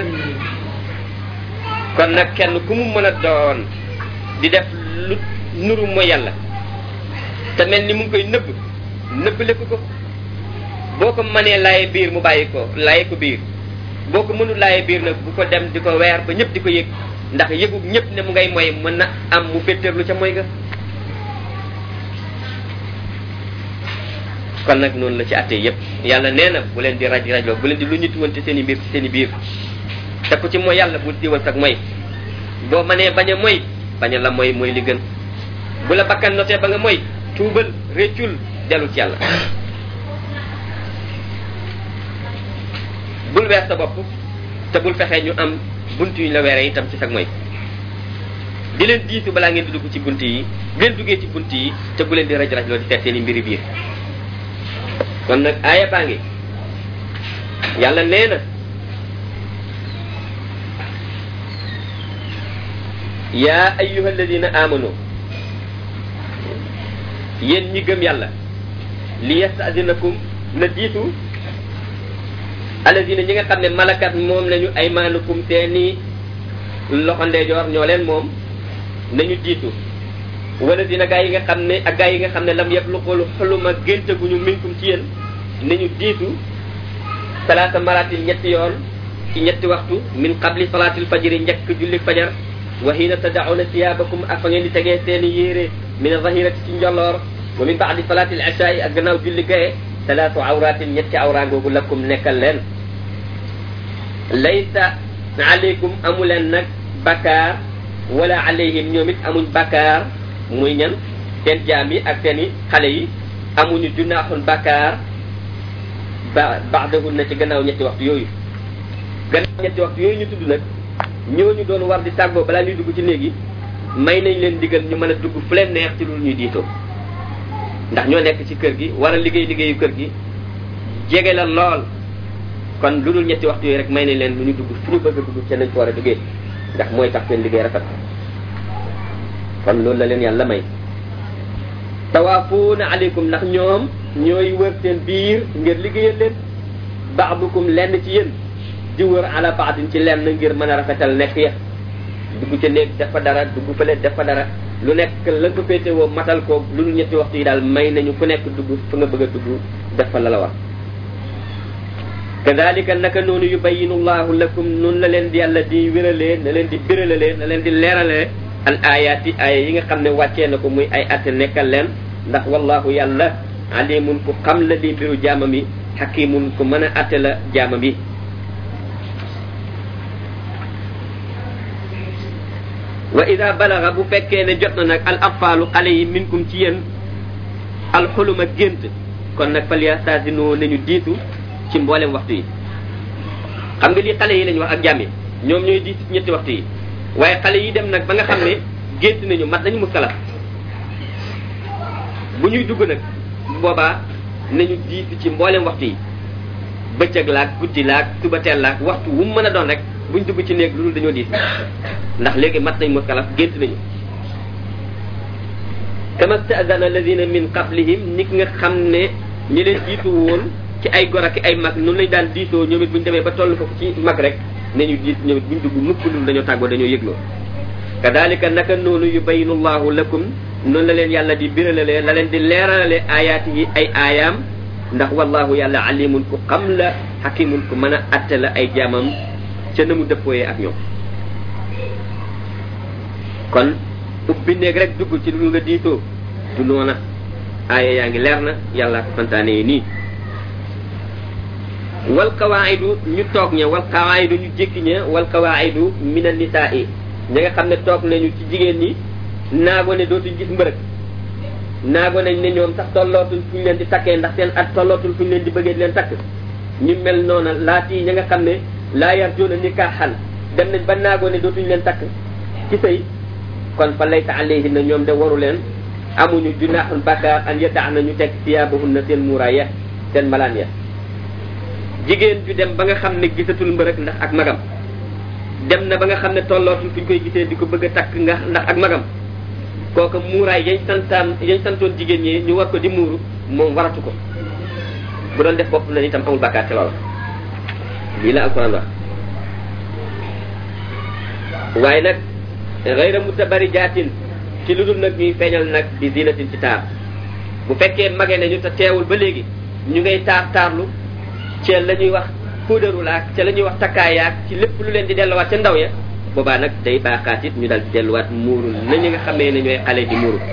kon nag kenn ku mu mën a doon di def lu nuru mooy yàlla te mel ni mu ngi koy nëbb nëbb lekk ko boo ko mënee laaye biir mu bàyyi ko laaye ko biir boo ko mënul laaye biir nag bu ko dem di ko weer ba ñëpp di ko yëg ndax yëgu ñëpp ne mu ngay moy mën na am mu féttéerlu ca moy ga kon nag noonu la ci àttee yëpp yàlla nee na bu leen di raj rajloo bu leen di lu ñu tuwante seen i mbir ci seen i biir te ku ci mooy yàlla bu diwal sag mooy boo mënee bañ a moy bañ a la mooy mooy li gën bu la bakkan notee ba nga mooy tuubal réccul dellu ci yàlla bul weer sa bopp te bul fexee ñu am bunt yu ñu la weeree itam ci sag mooy di leen diisu balaa ngeen di dugg ci bunt yi bu leen duggee ci bunt yi te bu leen di raj raj loo di seet seen i mbiri biir kon nag aaya baa ngi yàlla nee na yaa ayyuha alladina amanu yéen ñi gëm yàlla li yastadinakum na diitu alladina ñi nga xam ne malakat moom lañu ay maanukum seeni loxo ndeejoor ñoo leen moom nañu diitu wala dina gaa yi nga xam ne ak gaa yi nga xam ne lam yëpp lu xoolu xuluma géntaguñu minkum ci yéen nañu diitu salaata maratin ñetti yoon ci ñetti waxtu min qabli salaatil fajri njëkk julli fajar wa hiina tadauna siyaabakum ak fa ngeen di tegee seeni yére min zahirati ci njolloor wa min baadi salaatil ishaai ak gannaaw julli gaye salaatu awratin ñetti awra googu lakum nekkal leen laysa aleykum amu leen nag bakkaar wala alayhim ñoom it amuñ bakkaar muy ñan seen jaam yi ak seen i xale yi amuñu junaaxun bakkaar ba baxdahun na ci gannaaw ñetti waxtu yooyu gannaaw ñetti waxtu yooyu ñu tudd nag ñooñu doon war di tàggoo balaa ñuy dugg ci néegi may nañ leen digal ñu mën a dugg fu leen neex ci lu ñuy diitoo ndax ñoo nekk ci kër gi war a liggéey liggéeyu kër gi jege la lool kon lu dul ñetti waxtu yooyu rek may nañ leen lu ñu dugg fu ñu bëgg a dugg ca nañ ko war a duggee ndax mooy tax seen liggéey rafet kon loolu la leen yàlla may tawaafuuna aleykum ndax ñoom ñooy wër seen biir ngir liggéeyal leen baadukum lenn ci yéen di wër ala baadin ci lenn ngir mën a rafetal nekk ya dugg ca néeg def fa dara dugg fële def fa dara lu nekk la ko féetewoo matal ko lu dul ñetti waxtu yi daal may nañu ku nekk dugg fa nga bëgg a dugg def fa la la war kadalika naka noonu yubayinu llahu lakum noonu la leen di yàlla di wéralee na leen di béralalee na leen di leeralee al ayaati aaya yi nga xam ne wàccee na ko muy ay atte nekkal leen ndax wallahu yàlla alimun ku xam la li mbiru jaamam yi xakimun ku mën a atte la jaamam yi wa ida balaga bu fekkee ne jot na nag al atfaalu xale yi minkum ci yéen alxuluma gént kon nag fal yastasinoo nañu diitu ci mboolem waxtu yi xam nga lii xale yi lañ wax ak jàmm yi ñoom ñooy diitu ci ñetti waxtu yi waaye xale yi dem nag ba nga xam ne gént nañu mat nañu muskalaf bu ñuy dugg nag bu boobaa nañu diitu ci mboolem waxtu yi bëccëg laak guddi laak suba teel laak waxtu wu mu mën a doon rek buñ dugg ci néeg lu dul dañoo diis ndax léegi mat nañ muskalaf gént nañu kama stadana alladina min qablihim nit nga xam ne ñi leen jiitu woon ci ay gor ak ay mag noonu lañ daan diisoo ñoom it buñ demee ba toll foofu ci mag rek nañu diit ñoom it buñ dugg mukk lul dañoo tàggoo dañoo yëgloo kadalika naka noonu yubayinu llahu lakum noonu la leen yàlla di biralalee la leen di leeralale ayaati yi ay aayaam ndax wallahu yàlla alimun ku xam la hakimun ku mën a atte la ay jaamam ca na mu dëppooyee ak ñoom kon ubbi néeg rek dugg ci lu nga diitoo du noona aaya yaa ngi leer na yàlla ko santaane yi nii wal qawaidu ñu toog ña wal qawaidu ñu jékki ña wal qawaidu min an nisaa yi ñi nga xam ne toog nañu ci jigéen ñi naago ne dootuñ gis mbërëg naago nañ ne ñoom sax tollootul fu ñu leen di takkee ndax seen at tollootul fu ñu leen di bëggee di leen takk ñu mel noona laati ñi nga xam ne laa yarjuuna nikaaxan dem nañ ba naago ne dootuñ leen takk ci sëy kon fa laysa alayhinna ñoom de waru leen amuñu junaaxun bakkaar an yadax na ñu teg siyaabahunna seen muuraay ya seen malaan ya jigéen ju dem ba nga xam ne gisatul mbërëg ndax ak magam dem na ba nga xam ne tollootul fu ñu koy gisee di ko bëgg a takk nga ndax ak magam kooku muuraay yañ santaan yañ santoon jigéen ñi ñu war ko di muuru moom waratu ko bu doon def bopp na itam amul bakkaar ci loolu lii la alquran wax waaye nag gayra mutabarijaatin ci lu dul nag ñuy feeñal nag di zinatin ci taar bu fekkee mage nañu te teewul ba léegi ñu ngay taar taarlu ci la ñuy wax puudaru laak ca la ñuy wax takkaayaak ci lépp lu leen di delluwaat ca ndaw ya boobaa nag day baaxaat it ñu dal di delluwaat muuru na ñu nga xamee ne ñooy xale di muuru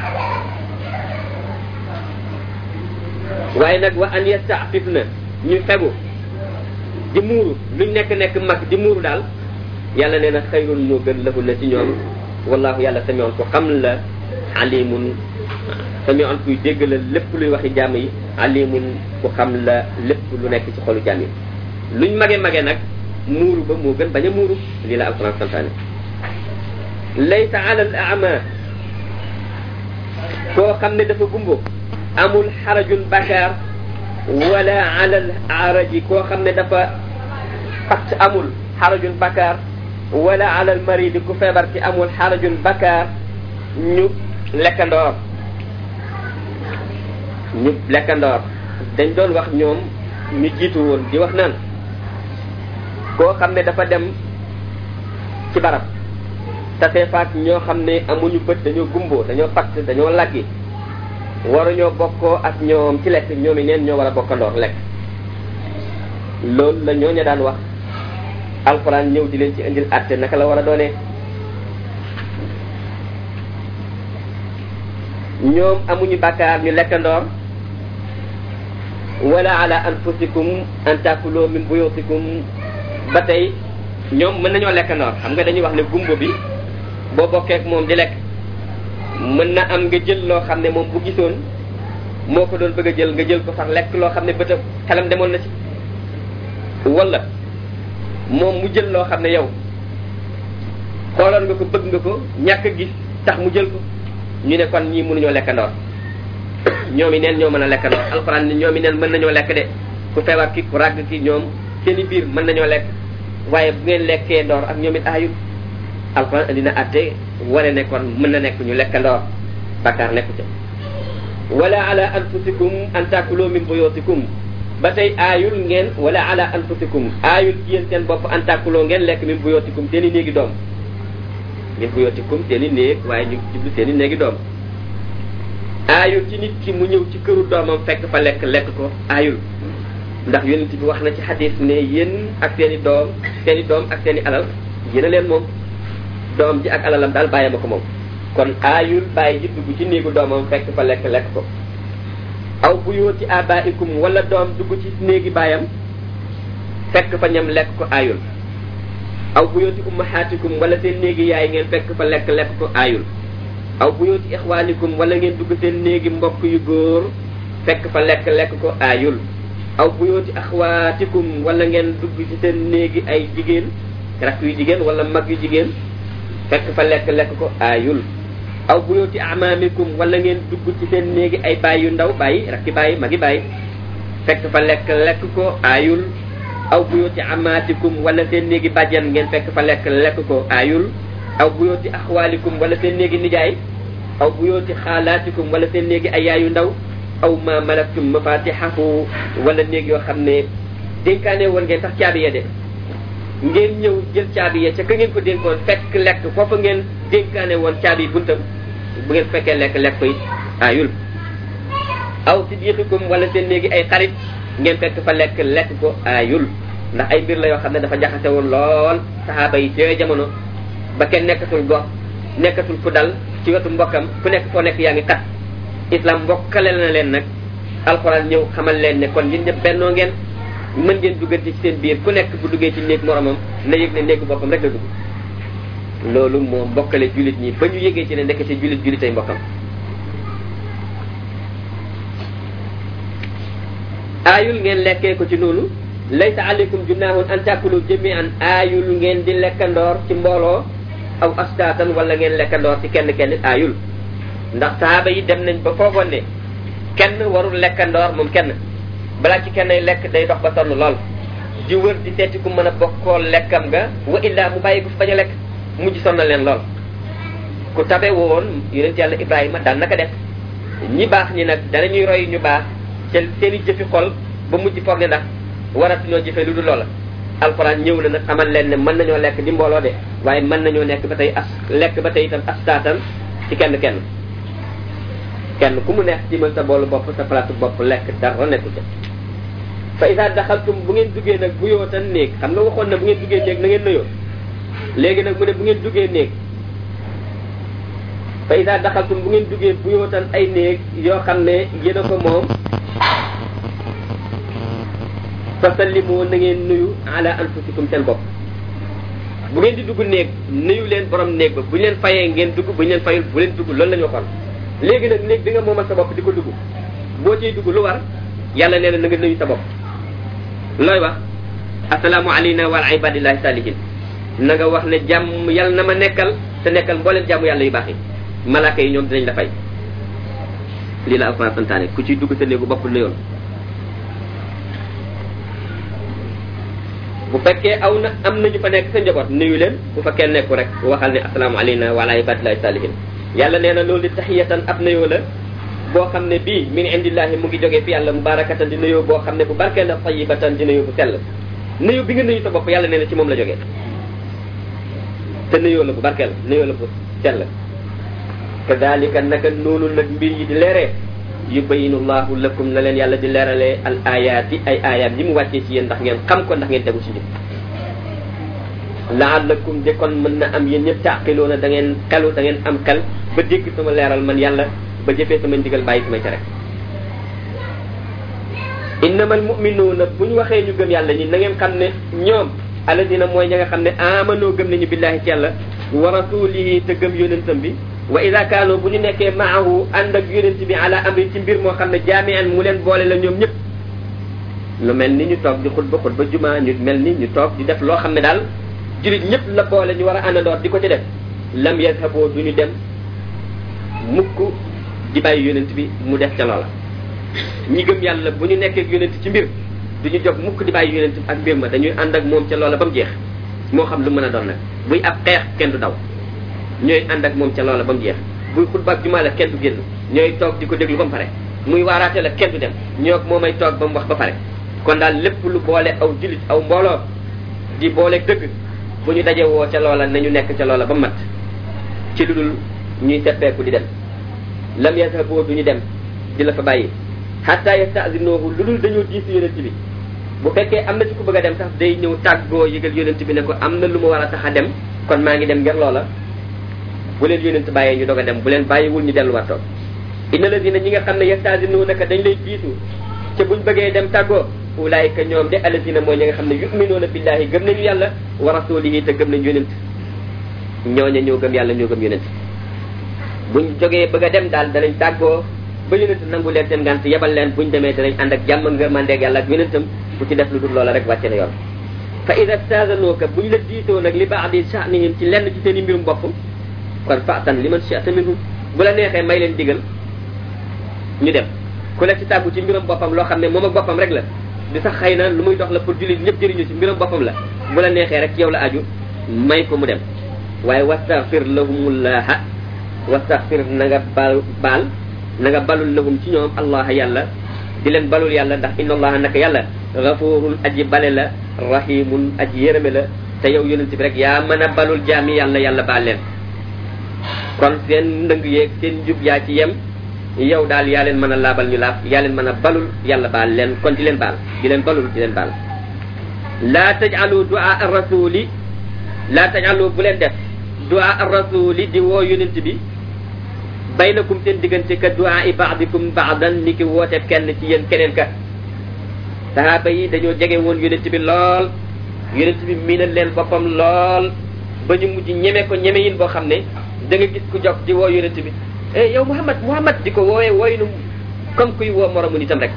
waaye nag wa an yastaafif na ñu fegu di muuru luñ nekk nekk mag di muuru daal yàlla nee na xayrun moo gën lahu na ci ñoom wallahu yàlla samion ko xam la alimun samion kuy dégg la lépp luy waxi jàmm yi alimun ku xam la lépp lu nekk ci xolu jàmm yi luñ mage mage nag muuru ba moo gën bañ a muuru lii la alquran santaane laysa ala al ama koo xam ne dafa gumbo amul xarajun bakaar wala ala al araji koo xam ne dafa patt amul xarajun bakaar wala ala al maridi ku feebar ci amul xarajun bakaar ñu lekkandoor ñu lekkandoor dañ doon wax ñoom ñu jiitu woon di wax naan koo xam ne dafa dem ci barab tase faak ñoo xam ne amuñu bët dañoo gumboo dañoo patt dañoo laggi waruñoo bokkoo ak ñoom ci lekk ñoom i neen ñoo war a bokkandoor lekk loolu la ñooña daan wax alxuraan ñëw di leen ci indil àtte naka la war a doonee ñoom amuñu bàkkaar ñu lekkandoor wala ala anfusikum an takuloo min buyutikum ba tey ñoom mën nañoo lekkandoor xam nga dañuy wax ne gumbo bi boo bokkeek moom di lekk mën na am nga jël loo xam ne moom bu gisoon moo ko doon bëgg a jël nga jël ko sax lekk loo xam ne bëtam xelam demoon na ci wala moom mu jël loo xam ne yow xooloon nga ko bëgg nga ko ñàkk a gis tax mu jël ko ñu ne kon ñii mënuñoo lekkandoor ñoom i neen ñoo mën a lekkandoor alxuraan ni ñoom i neen mën nañoo lekk de ku feebar ki ku ràgg ki ñoom seeni biir mën nañoo lekk waaye bu ngeen lekkee ndoor ak ñoom it aayut alxuraan indi na atte wane ne kon mën na nekk ñu lekkandoor bakkaar nekku ca wala ala anfusikum an takuloo min buyutikum ba tey aayul ngeen wala ala anfusikum aayul ci yéen seen bopp an takuloo ngeen lekk min buyutikum seen i néegi doom min buyutikum seen i néeg waaye ñu jublu seen i néegi doom aayul ci nit ki mu ñëw ci këru doomam fekk fa lekk lekk ko aayul ndax yonent bi wax na ci xadis ne yéen ak seen i doom seen i doom ak seen i alal yéen a leen moom doom ji ak alalam daal bàyyi ma ko moom kon aayul bàyyi ji dugg ci néegu doomam fekk fa lekk lekk ko aw buyooti abaikum wala doom dugg ci néegi baayam fekk fa ñam lekk ko aayul aw buyooti ummahatikum wala seen néegi yaay ngeen fekk fa lekk lekk ko aayul aw buyooti ixwaanikum wala ngeen dugg seen néegi mbokk yu góor fekk fa lekk lekk ko aayul aw buyooti axwaatikum wala ngeen dugg ci seen néegi ay jigéen rakk yu jigéen wala mag yu jigéen fekk fa lekk lekk ko aayul aw buyooti amaamikum wala ngeen dugg ci seen néegi ay baay yu ndaw bàyyi rakki bàyyi magi bàyyi fekk fa lekk lekk ko aayul aw buyooti amaatikum wala seen néegi bàjjan ngeen fekk fa lekk lekk ko aayul aw buyooti axwaalikum wala seen néegi nijaay aw buyooti xaalaatikum wala seen néegi ay yaayu ndaw aw ma malaktum mafatihahu wala néeg yoo xam ne dénkaane woon ngeen sax caabi ya de ngeen ñëw jël caabi ya ca ka ngeen ko dénkoon fekk lekk foofa ngeen dénkaane woon caabi buntam bu ngeen fekkee lekk lekk ko it aayul aw siddiqikum wala seen néegi ay xarit ngeen fekk fa lekk lekk ko aayul ndax ay mbir la yoo xam ne dafa jaxase woon lool saxaaba yi ci jamono ba kenn nekkatul gox nekkatul ku dal ci wetu mbokkam ku nekk foo nekk yaa ngi xat islam mbokkale na leen nag alxuraan ñëw xamal leen ne kon yéen ñëpp bennoo ngeen mën ngeen duggante ci seen biir ku nekk bu duggee ci néeg moromam na yëg ne néegu boppam rek la dugg loolu moo mbokkale jullit ñi ba ñu yëgee ci ne nekk ci jullit jullit ay mbokkam aayul ngeen lekkee ko ci noonu laysa aleykum junaahun an takulu jami'an aayul ngeen di lekkandoor ci mbooloo aw astaatan wala ngeen lekkandoor ci kenn kenn aayul ndax sahaaba yi dem nañ ba foogoon ne kenn warul lekkandoor moom kenn balaa ci kenn lekk day dox ba sonn lool di wër di seeti ku mën a bokkoo lekkam nga wa illaa mu bàyyi ko fi bañ a lekk mujj sonnal leen lool ku tabe woon yonent yàlla ibrahima daan naka def ñi baax ñi nag danañuy roy ñu baax ca seen i jëfi xol ba mujj foog ne ndax waratuñoo jëfe lu dul loola alxuraan ñëw na nag xamal leen ne mën nañoo lekk di mbooloo de waaye mën nañoo nekk ba tey as lekk ba tey itam astaatan ci kenn kenn kenn ku mu neex tiimal sa boolu bopp sa palaatu bopp lekk dara nekku ca fa isa daxaltum bu ngeen duggee nag bu yootan néeg xam nga waxoon na bu ngeen duggee néeg na ngeen nuyoo léegi nag mu ne bu ngeen duggee néeg fa isa daxaltum bu ngeen duggee bu yootan ay néeg yoo xam ne yéen a ko moom fa sallimu na ngeen nuyu ala anfusikum seen bopp bu ngeen di dugg néeg nuyu leen borom néeg ba bu ñu leen fayee ngeen dugg bu ñu leen fayul bu leen dugg loolu la ñu waxoon léegi nag néeg bi nga moomal sa bopp di ko dugg boo ciy dugg lu war yàlla nee na na nga nuyu sa bopp looy wax asalaamu alayna wa ala ibadillahi salihin na nga wax ne jàmm yàlla na ma nekkal te nekkal mbooleen jàmm yàlla yu baax yi malaaka yi ñoom dinañ la fay lii la alquran santaane ku ciy dugg sa néegu bopp nuyoon bu fekkee aw na am nañu fa nekk sa njaboot nuyu leen bu fekkee nekku rek waxal ne asalaamu alayna wa ala ibadillahi salihin yàlla nee na loolu di taxiyatan ab nuyoo la boo xam ne bii min indillahi mu ngi jógee fi yàlla mubarakatan di nuyoo boo xam ne bu barkee la tayibatan di nuyoo bu sell nuyoo bi nga nuyu sa bopp yàlla nee na ci moom la jógee te nuyoo la bu barkeel nuyoo la bu sell kadalika naka noonu nag mbir yi di leeree yubayinu llahu lakum na leen yàlla di leeralee al ayaati ay ayaat yi mu wàccee ci yéen ndax ngeen xam ko ndax ngeen tegu ci njub laallakum de kon mën na am yéen ñëpp taaqiloona da ngeen xelu da ngeen am xel ba dégg sama leeral man yàlla ba jëfee sama ndigal bàyyi samay tere innamal muminuuna bu ñu waxee ñu gëm yàlla ñi na ngeen xam ne ñoom alladina mooy ña nga xam ne amanoo gëm nañu billahi ci yàlla wa rasulihi te gëm yonentam bi wa ida kaanoo bu ñu nekkee maahu ànd ak yonent bi ala amri ci mbir moo xam ne jaamian mu leen boole la ñoom ñëpp lu mel ni ñu toog di xutba xutba juma ñu mel ni ñu toog di def loo xam ne daal julit ñëpp la boole ñu war a àndandoor di ko ci def lam yadhaboo du ñu dem mukk di bàyyi yonent bi mu def ca loola ñi gëm yàlla bu ñu nekkee ak yonent ci mbir du ñu jóg mukk di bàyyi yonent ak mbir ma dañuy ànd ak moom ca loola ba mu jeex moo xam lu mën a doon nag buy ab xeex kenn du daw ñooy ànd ak moom ca loola ba mu jeex buy xutba ak jumaa la kenn du génn ñooy toog di ko déglu ba mu pare muy waaraate la kenn du dem ñoo moo may toog ba mu wax ba pare kon daal lépp lu boole aw julit aw mbooloo di boole dëgg bu ñu daje woo ca loola nañu nekk ca loola ba mat ci lu dul ñuy seppeeku di dem lam yadhaboo du ñu dem di la fa bàyyi hatta yastazinoohu lu dul dañoo diis yonent bi bu fekkee am na ci ku bëgg a dem sax day ñëw tàggoo yëgal yonent bi ne ko am na lu ma war a tax a dem kon maa ngi dem ngir loola bu leen yonent bàyyee ñu doog a dem bu leen bàyyiwul ñu delluwaat toog inna ladina ñi nga xam ne yastasinuunaka dañ lay jiitu ca buñ bëggee dem tàggoo ulaayika ñoom de alladina mooy ñi nga xam ne yuminuuna billahi gëm nañu yàlla wa rasulihi te gëm nañu yonent ñooña ñoo gëm yàlla ñoo gëm yonent buñ jógee bëgg a dem daal danañ tàggoo ba yonent nangu leen seen ngant yebal leen buñ demee danañ ànd ak jàmm ngërmandeeg yàlla ak yonentam ku ci def lu dul loola rek wàcce na yoon fa ida stazanuuka buñ la diitoo nag li baadi sha'nihim ci lenn ci seen i mbirum bopp kon fa'tan liman shi'ta minhum bu la neexee may leen digal ñu dem ku la ci tàggu ci mbiram boppam loo xam ne moom ak boppam rek la di sax xëy na lu muy dox la pour jullit ñëpp jëriñu ci mbiram boppam la bu la neexee rek ci yow la aju may ko mu dem waaye wastaghfir lahumullaha wastaghfir na nga bal baal na nga balul lahum ci ñoom allah yàlla di leen balul yàlla ndax inna allaha naka yàlla gafurun aji bale la rahimun aji yërëme la te yow yonent bi rek yaa mën a balul jaami yàlla yàlla baal leen kon seen ndëng yeeg seen njub yaa ci yem yow daal yaa leen mën a laabal ñu laab yaa leen mën a balul yàlla baal leen kon di leen baal di leen balul di leen baal laa tajalu du'a ar-rasuli laa tajalu bu leen def du'a ar-rasuli di woo yonent bi baynakum seen diggante ka du'a i ba'dikum ba'dan ni ki woote kenn ci yéen keneen ka sahaaba yi dañoo jege woon yonent bi lool yonent bi miinal leen boppam lool ba ñu mujj ñeme ko ñeme yin boo xam ne da nga gis ku jog di woo yonent bi eh yow Muhammad Muhammad di ko woowee wooynu comme kuy woo moromu nitam rek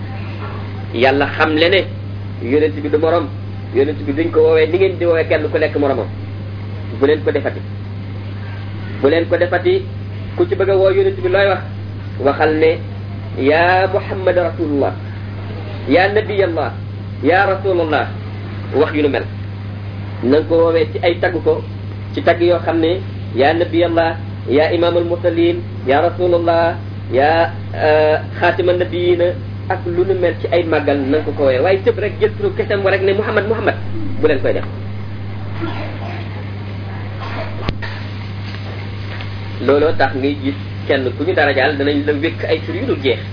yàlla xam le ne yonent bi du morom yonent bi duñ ko woowee ni ngeen di woowee kenn ku nekk moromam bu leen ko defati bu leen ko defati ku ci bëgg a woo yonent bi looy wax waxal ne ya Muhammad rasulullah ya nabiyallah ya rasulullah wax yu nu mel na nga ko woowee ci ay tagg ko ci tagg yoo xam ne ya nabiyallah ya imam al mursalin ya rasulullah ya xaatima nabiyina ak lu nu mel ci ay màggal na nga ko ko woowee waaye tëb rek jël turu kesem wa rek ne Muhammad Muhammad bu leen koy def looloo tax ngay gis kenn ku ñu dara jaal danañ la wékk ay tur yu dul jeex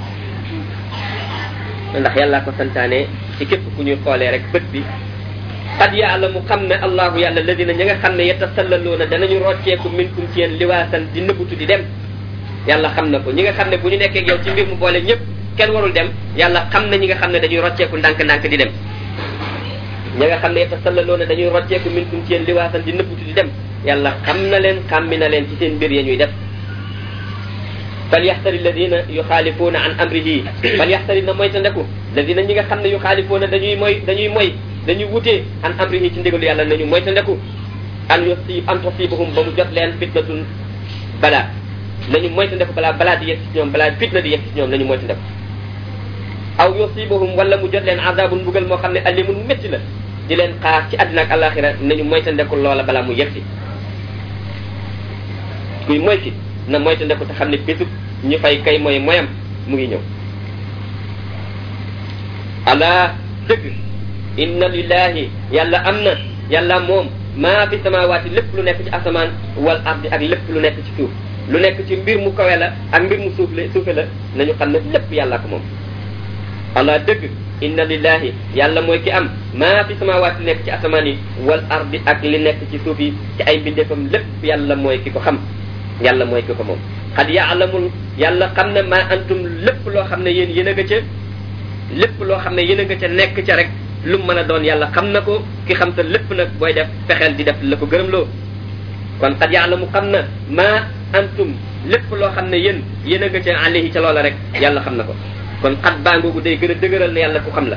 ndax yàlla ko santaane ci képp ku ñuy xoolee rek bët bi qad yaalamu xam ne allahu yàlla ladina ña nga xam ne yetasallaluuna danañu rocceeku minkum ci yéen liwaasan di nëbbutu di dem yàlla xam na ko ñi nga xam ne bu ñu nekkee yow ci mbir mu boole ñëpp kenn warul dem yàlla xam na ñi nga xam ne dañuy rocceeku ndànk-ndànk di dem ña nga xam ne yetasallaluuna dañuy rocceeku minkum ci yéen liwaasan di nëbbutu di dem yàlla xam na leen xàmmi na leen ci seen mbir ya ñuy def falyaxtari alladina yuxaalifuuna an amrihi falyaxtari na moyta ndeku alladina ñi nga xam ne yuxaalifuuna dañuy moy dañuy moy dañuy wutee an amrihi ci ndigalu yàlla nañu moyta ndeku an yusi an tusibahum ba mu jot leen fitnatun balaa nañu moyta ndeku balaa balaa di yegg ci ñoom balaa fitna di yegg ci ñoom nañu moyta ndeku aw yusibahum wala mu jot leen azabun mbugal moo xam ne alimun métti la di leen xaar ci àddina ak alaxira nañu moyta ndeku loola balaa mu yegg si kuy moyti na moyta ndeku te xam ne bésub ñu fay kay mooy moyam mu ngi ñëw ala dëgg inna lillahi yàlla am na yàlla moom maa fi samawaati lépp lu nekk ci asamaan wal ardi ak lépp lu nekk ci suuf lu nekk ci mbir mu kawe la ak mbir mu suuf la suufe la nañu xam ne lépp yàlla ko moom ala dëgg inna lillahi yàlla mooy ki am maa fi samawaati nekk ci asamaan yi wal ardi ak li nekk ci suuf yi ci ay mbindeefam lépp yàlla mooy ki ko xam yàlla mooy ki ko moom xad yaalamul yàlla xam ne maa antum lépp loo xam ne yéen yéen a nga ca lépp loo xam ne yéen a nga ca nekk ca rek lu mu mën a doon yàlla xam na ko ki xam sa lépp nag booy def fexeel di def la ko gërëm loo kon xad yaalamu xam na maa antum lépp loo xam ne yéen yéen a nga ca alayhi ca loola rek yàlla xam na ko kon xat baangoogu day gën a dëgëral ne yàlla ku xam la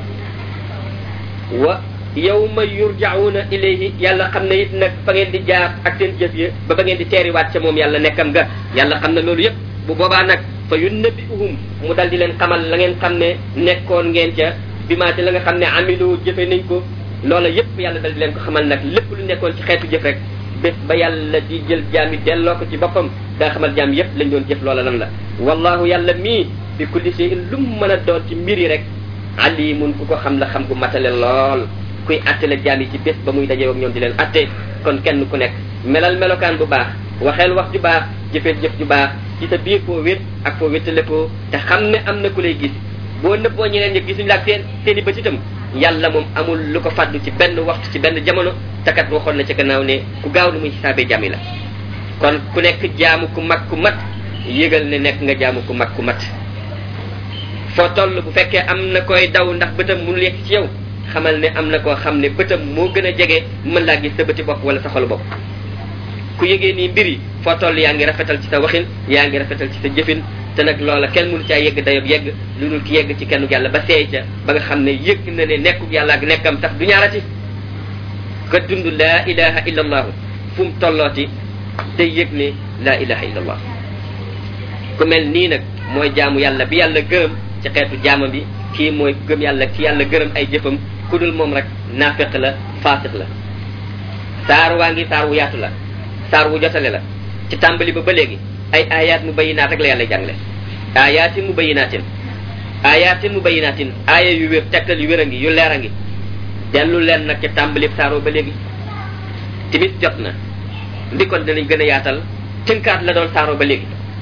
wa yawma yurjauna ilayhi yàlla xam ne it nag fa ngeen di jaar ak seen jëf yi ba ba ngeen di teeriwaat ca moom yàlla nekkam nga yàlla xam na loolu yépp bu boobaa nag fa yunnabiuhum mu dal di leen xamal la ngeen xam ne nekkoon ngeen ca bi maa ci la nga xam ne amilu jëfe nañ ko loola yépp yàlla dal di leen ko xamal nag lépp lu nekkoon ci xeetu jëf rek bés ba yàlla di jël jaam yi delloo ko ci boppam daa xamal jaam yépp lañ doon jëf loola lan la wallahu yàlla mii bi kulli shay'in lu mu mën a doon ci mbir yi rek alimun ku ko xam la xam gu matale lool kuy attale jaam yi ci bés ba muy dajee ak ñoom di leen atte kon kenn ku nekk melal melokaan bu baax waxeel wax ju baax jëfeel jëf ju baax ci sa biir foo wét ak foo wéttale ko te xam ne am na ku lay gis boo nëbboo ñeneen ñi gisuñu la ak seen seen i bët itam yàlla moom amul lu ko fàddu ci benn waxtu ci benn jamono te kat waxoon na ci gannaaw ne ku gaaw lu muy xisaabee jaam yi la kon ku nekk jaamu ku mag ku mat yëgal ne nekk nga jaamu ku mat ku mat foo toll bu fekkee am na koy daw ndax bëtam mënul yegg ci yow xamal ne am na koo xam ne bëtam moo gën a jege mën laa gis sa bëti bopp wala sa xolu bopp ku yëgee nii mbir yi foo toll yaa ngi rafetal ci sa waxin yaa ngi rafetal ci sa jëfin te nag loola kenn mënu caa yegg dayob yegg lu dul ki yegg ci kenn yàlla ba seey ca ba nga xam ne yëg na ne nekkub yàlla ak nekkam tax du ñaarati ka dund laa ilaha illa allahu fu mu tollooti te yëg ne laa ilaha illa allah ku mel nii nag mooy jaamu yàlla bi yàlla gërëm ci xeetu jaama bi kii mooy gëm yàlla ci yàlla gërëm ay jëfam ku dul moom rek naafeq la faasiq la saar waa ngi saar wu yaatu la saar wu jotale la ci tàmbali ba ba léegi ay ayaat mu bayinaat rek la yàlla jàngale ayaatin mu bayinaatin ayaatin mu bayinaatin aaya yu wér tegtal yu wér a ngi yu leer a ngi dellu leen nag ci tàmbali saaroo ba léegi timis jot na ndikon dinañ gën a yaatal tënkaat la doon saaroo ba léegi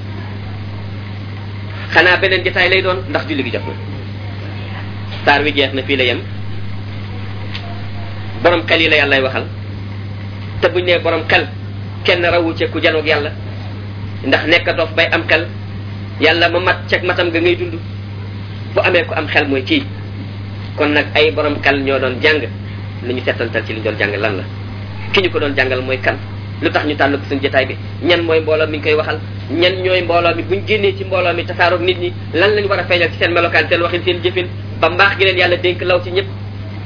xanaa beneen jotaay lay doon ndax julli gi jot na saar wi jeex na fii la yem borom xel yi la yàllay waxal te buñ nee borom xel kenn rawu ci ku janoog yàlla ndax nekk doof bay am xel yàlla ma mat ceg matam ga ngay dund bu amee ku am xel mooy kii kon nag ay borom xel ñoo doon jàng nañu seetantal ci li ñu doon jàng lan la ki ñu ko doon jàngal mooy kan lu tax ñu tànn ko suñu jotaay bi ñan mooy mbooloo mi ngi koy waxal ñan ñooy mbooloo mi buñ génnee ci mbooloo mi tasaaroog nit ñi lan lañ war a feeñal ci seen melokaan seen waxin seen jëfin ba mbaax gi leen yàlla dénk law ci ñëpp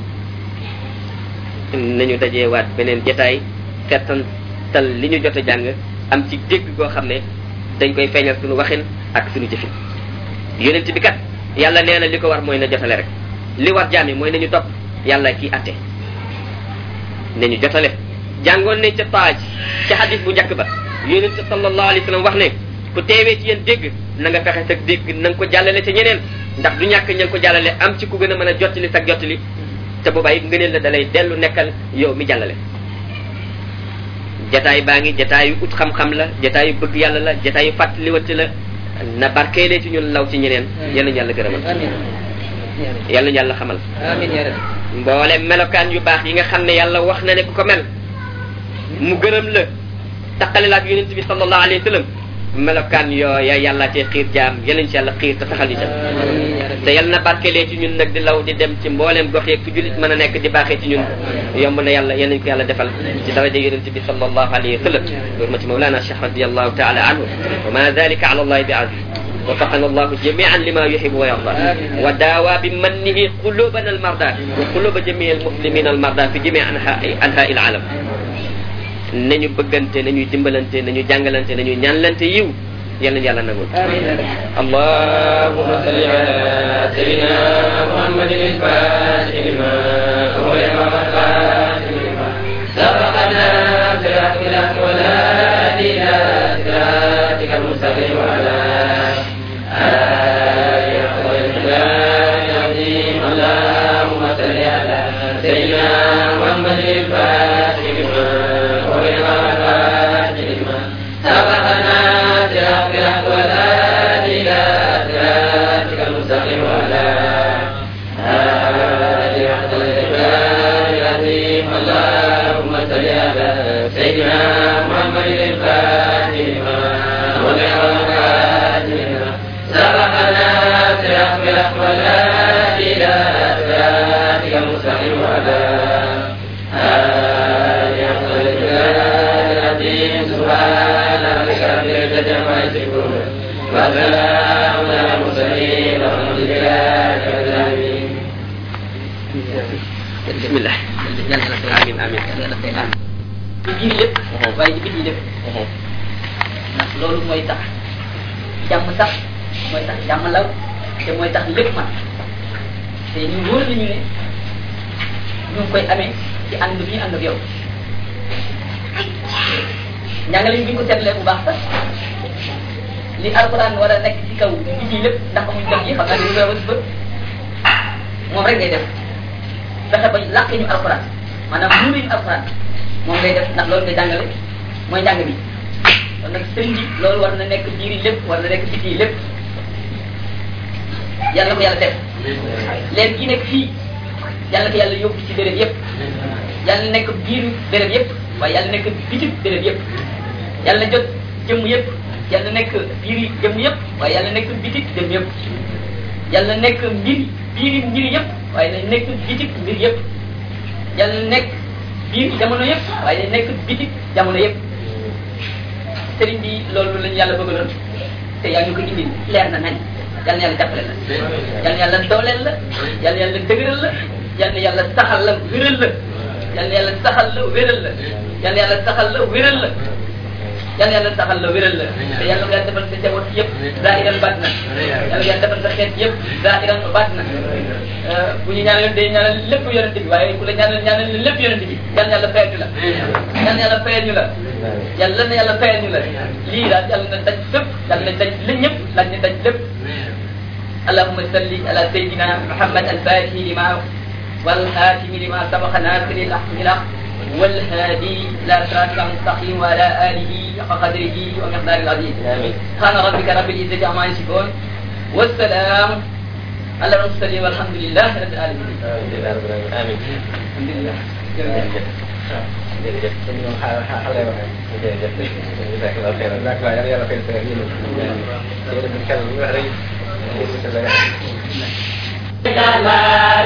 nañu dajeewaat beneen jotaay seetantal li ñu jot a jàng am ci dégg goo xam ne dañ koy feeñal suñu waxin ak suñu jëfin yonent bi kat yàlla nee na li ko war mooy na jotale rek li war jaam yi mooy nañu topp yàlla kii atte nañu jotale jàngoon nañ ca taaj ca xadis bu njëkk ba yonent sallallahu alayhi wa sallam wax ne ku teewee ci yéen dégg na nga fexe sa dégg na nga ko jàllale ca ñeneen ndax du ñàkk ña nga ko jàllale am ci ku gën a mën a jottali sa jottali te boobaa it ngëneel la dalay dellu nekkal yow mi jàllale jataay baa ngi jataayu ut xam-xam la jataayu bëgg yàlla la jataayu fàttaliwante la na barkeelee ci ñun law ci ñeneen yal nañu yàlla gërëmal yal nañu yàlla xamal amiin yaa rabbi mboole melokaan yu baax yi nga xam ne yàlla wax na ne ku ko mel mu gërëm la taqale la ak yonent bi sallallahu alayhi wa sallam melokaan yooya yàlla cee xiir jaam yal nañu ci yàlla xiir te saxal ñu ca amiin yaa rabbi te yal na barkeelee ci ñun nag di law di dem ci mbooleem gox yeeg fu jullit mën a nekk di baaxee ci ñun yomb na yàlla yal nañu ko yàlla defal ci daraja yonent bi sallallahu alayhi wa sallam hurmati mawlana cheikh radiallahu taala anhu wa ma dalika ala allahi bi aziz وفقنا الله جميعا لما يحب ويرضى وداوى بمنه قلوبنا المرضى وقلوب جميع المسلمين المرضى في جميع انحاء انحاء العالم nañu bëggante nañu dimbalante nañu jàngalante nañu ñaanlante yiw yal nañu yàlla nagul amiin yaa rabbi اللهم صل على سيدنا محمد الفاتح لما أغلق والخاتم لما سبقنا صراط الحق ولا إلى صراطك المستقيم وعلى آله أفضل الكلام العظيم اللهم صل على سيدنا محمد الفاتح لما أغلق والخاتم لما سبقنا صراط الحق ولا إلى صراطك المستقيم وعلى آله أفضل الكلام العظيم اللهم صل على سيدنا محمد الفاتح لما أغلق والخاتم لما سبقنا صراط الحق ولا إلى صراطك المستقيم وعلى آله أفضل الكلام العظيم سبحان ربك رب العزة عما يصفون وسلام على المرسلين والحمد لله رب العالمين بسم الله آمين آمين ci biir lépp waaye ci biti lépp ndax loolu mooy tax jàmm sax mooy tax jàmm law te mooy tax lépp man te ñu wóor nañu ne ñu ngi koy amee ci ànd bi ñu ànd ak yow njàngale yi bi ñu ko seetlee bu baax sax li alquran war a nekk ci kaw biti lépp ndax amuñ def yi xam naa dañu koy wax bët moom rek ngay def fexe ba làqee ñu alquran maanaam mu ñu alquran moom ngay def ndax loolu ngay jàngale mooy njàng bi kon nag sëriñ bi loolu war na nekk biir yi lépp war na nekk biti yi lépp yàlla ko yàlla def leen gi nekk fii yàlla ko yàlla yóbbu ci béréb yépp yàlla nekk biir béréb yépp waaye yàlla nekk biti béréb yépp yàlla jot jëmm yépp yàlla nekk biiri jëm yëpp waaye yàlla nekk bitik jëm yëpp yàlla nekk mbir biiri mbir yëpp waaye na nekk bitik mbir yëpp yàlla nekk biir jamono yëpp waaye na nekk bitik jamono yëpp sëriñ bi loolu lañu yàlla bëggaloon te yaa ñu ko indi leer na nañ yal na yàlla jàppale la yal na yàlla dooleel la yal na yàlla dëgëral la yal na yàlla saxal la wéral la yal na yàlla saxal la wéral la yal na yàlla saxal la wéral la yal na yàlla saxal la wéral la te yàlla nga defal sa jaboot yëpp zaahiran baat na yàlla nga defal sa xeet yëpp zaahiran baat na bu ñu ñaanal day ñaanal lépp yonent bi waaye ku la ñaanal ñaanal lépp yonent bi yal na yàlla fayal ñu la yal na yàlla fayal ñu la yàlla na yàlla fayal ñu la lii daal yàlla na daj fépp yàlla na daj li ñëpp laaj na daj lépp اللهم صل على سيدنا محمد الفاتح لما والخاتم لما سبق ناصر الحق بالحق والهادي الى صراطك المستقيم وعلى اله حق قدره ومقداره العظيم سبحان ربك رب العزه عما يصفون والسلام على المرسلين والحمد لله رب العالمين amiin الحمد لله jërëjëf kon ñoom xaaral xaaral waxee jërëjëf jazakallahu xeyran jazakallahu yàlla yàlla fay sa yéen yéen a xel lu wax rek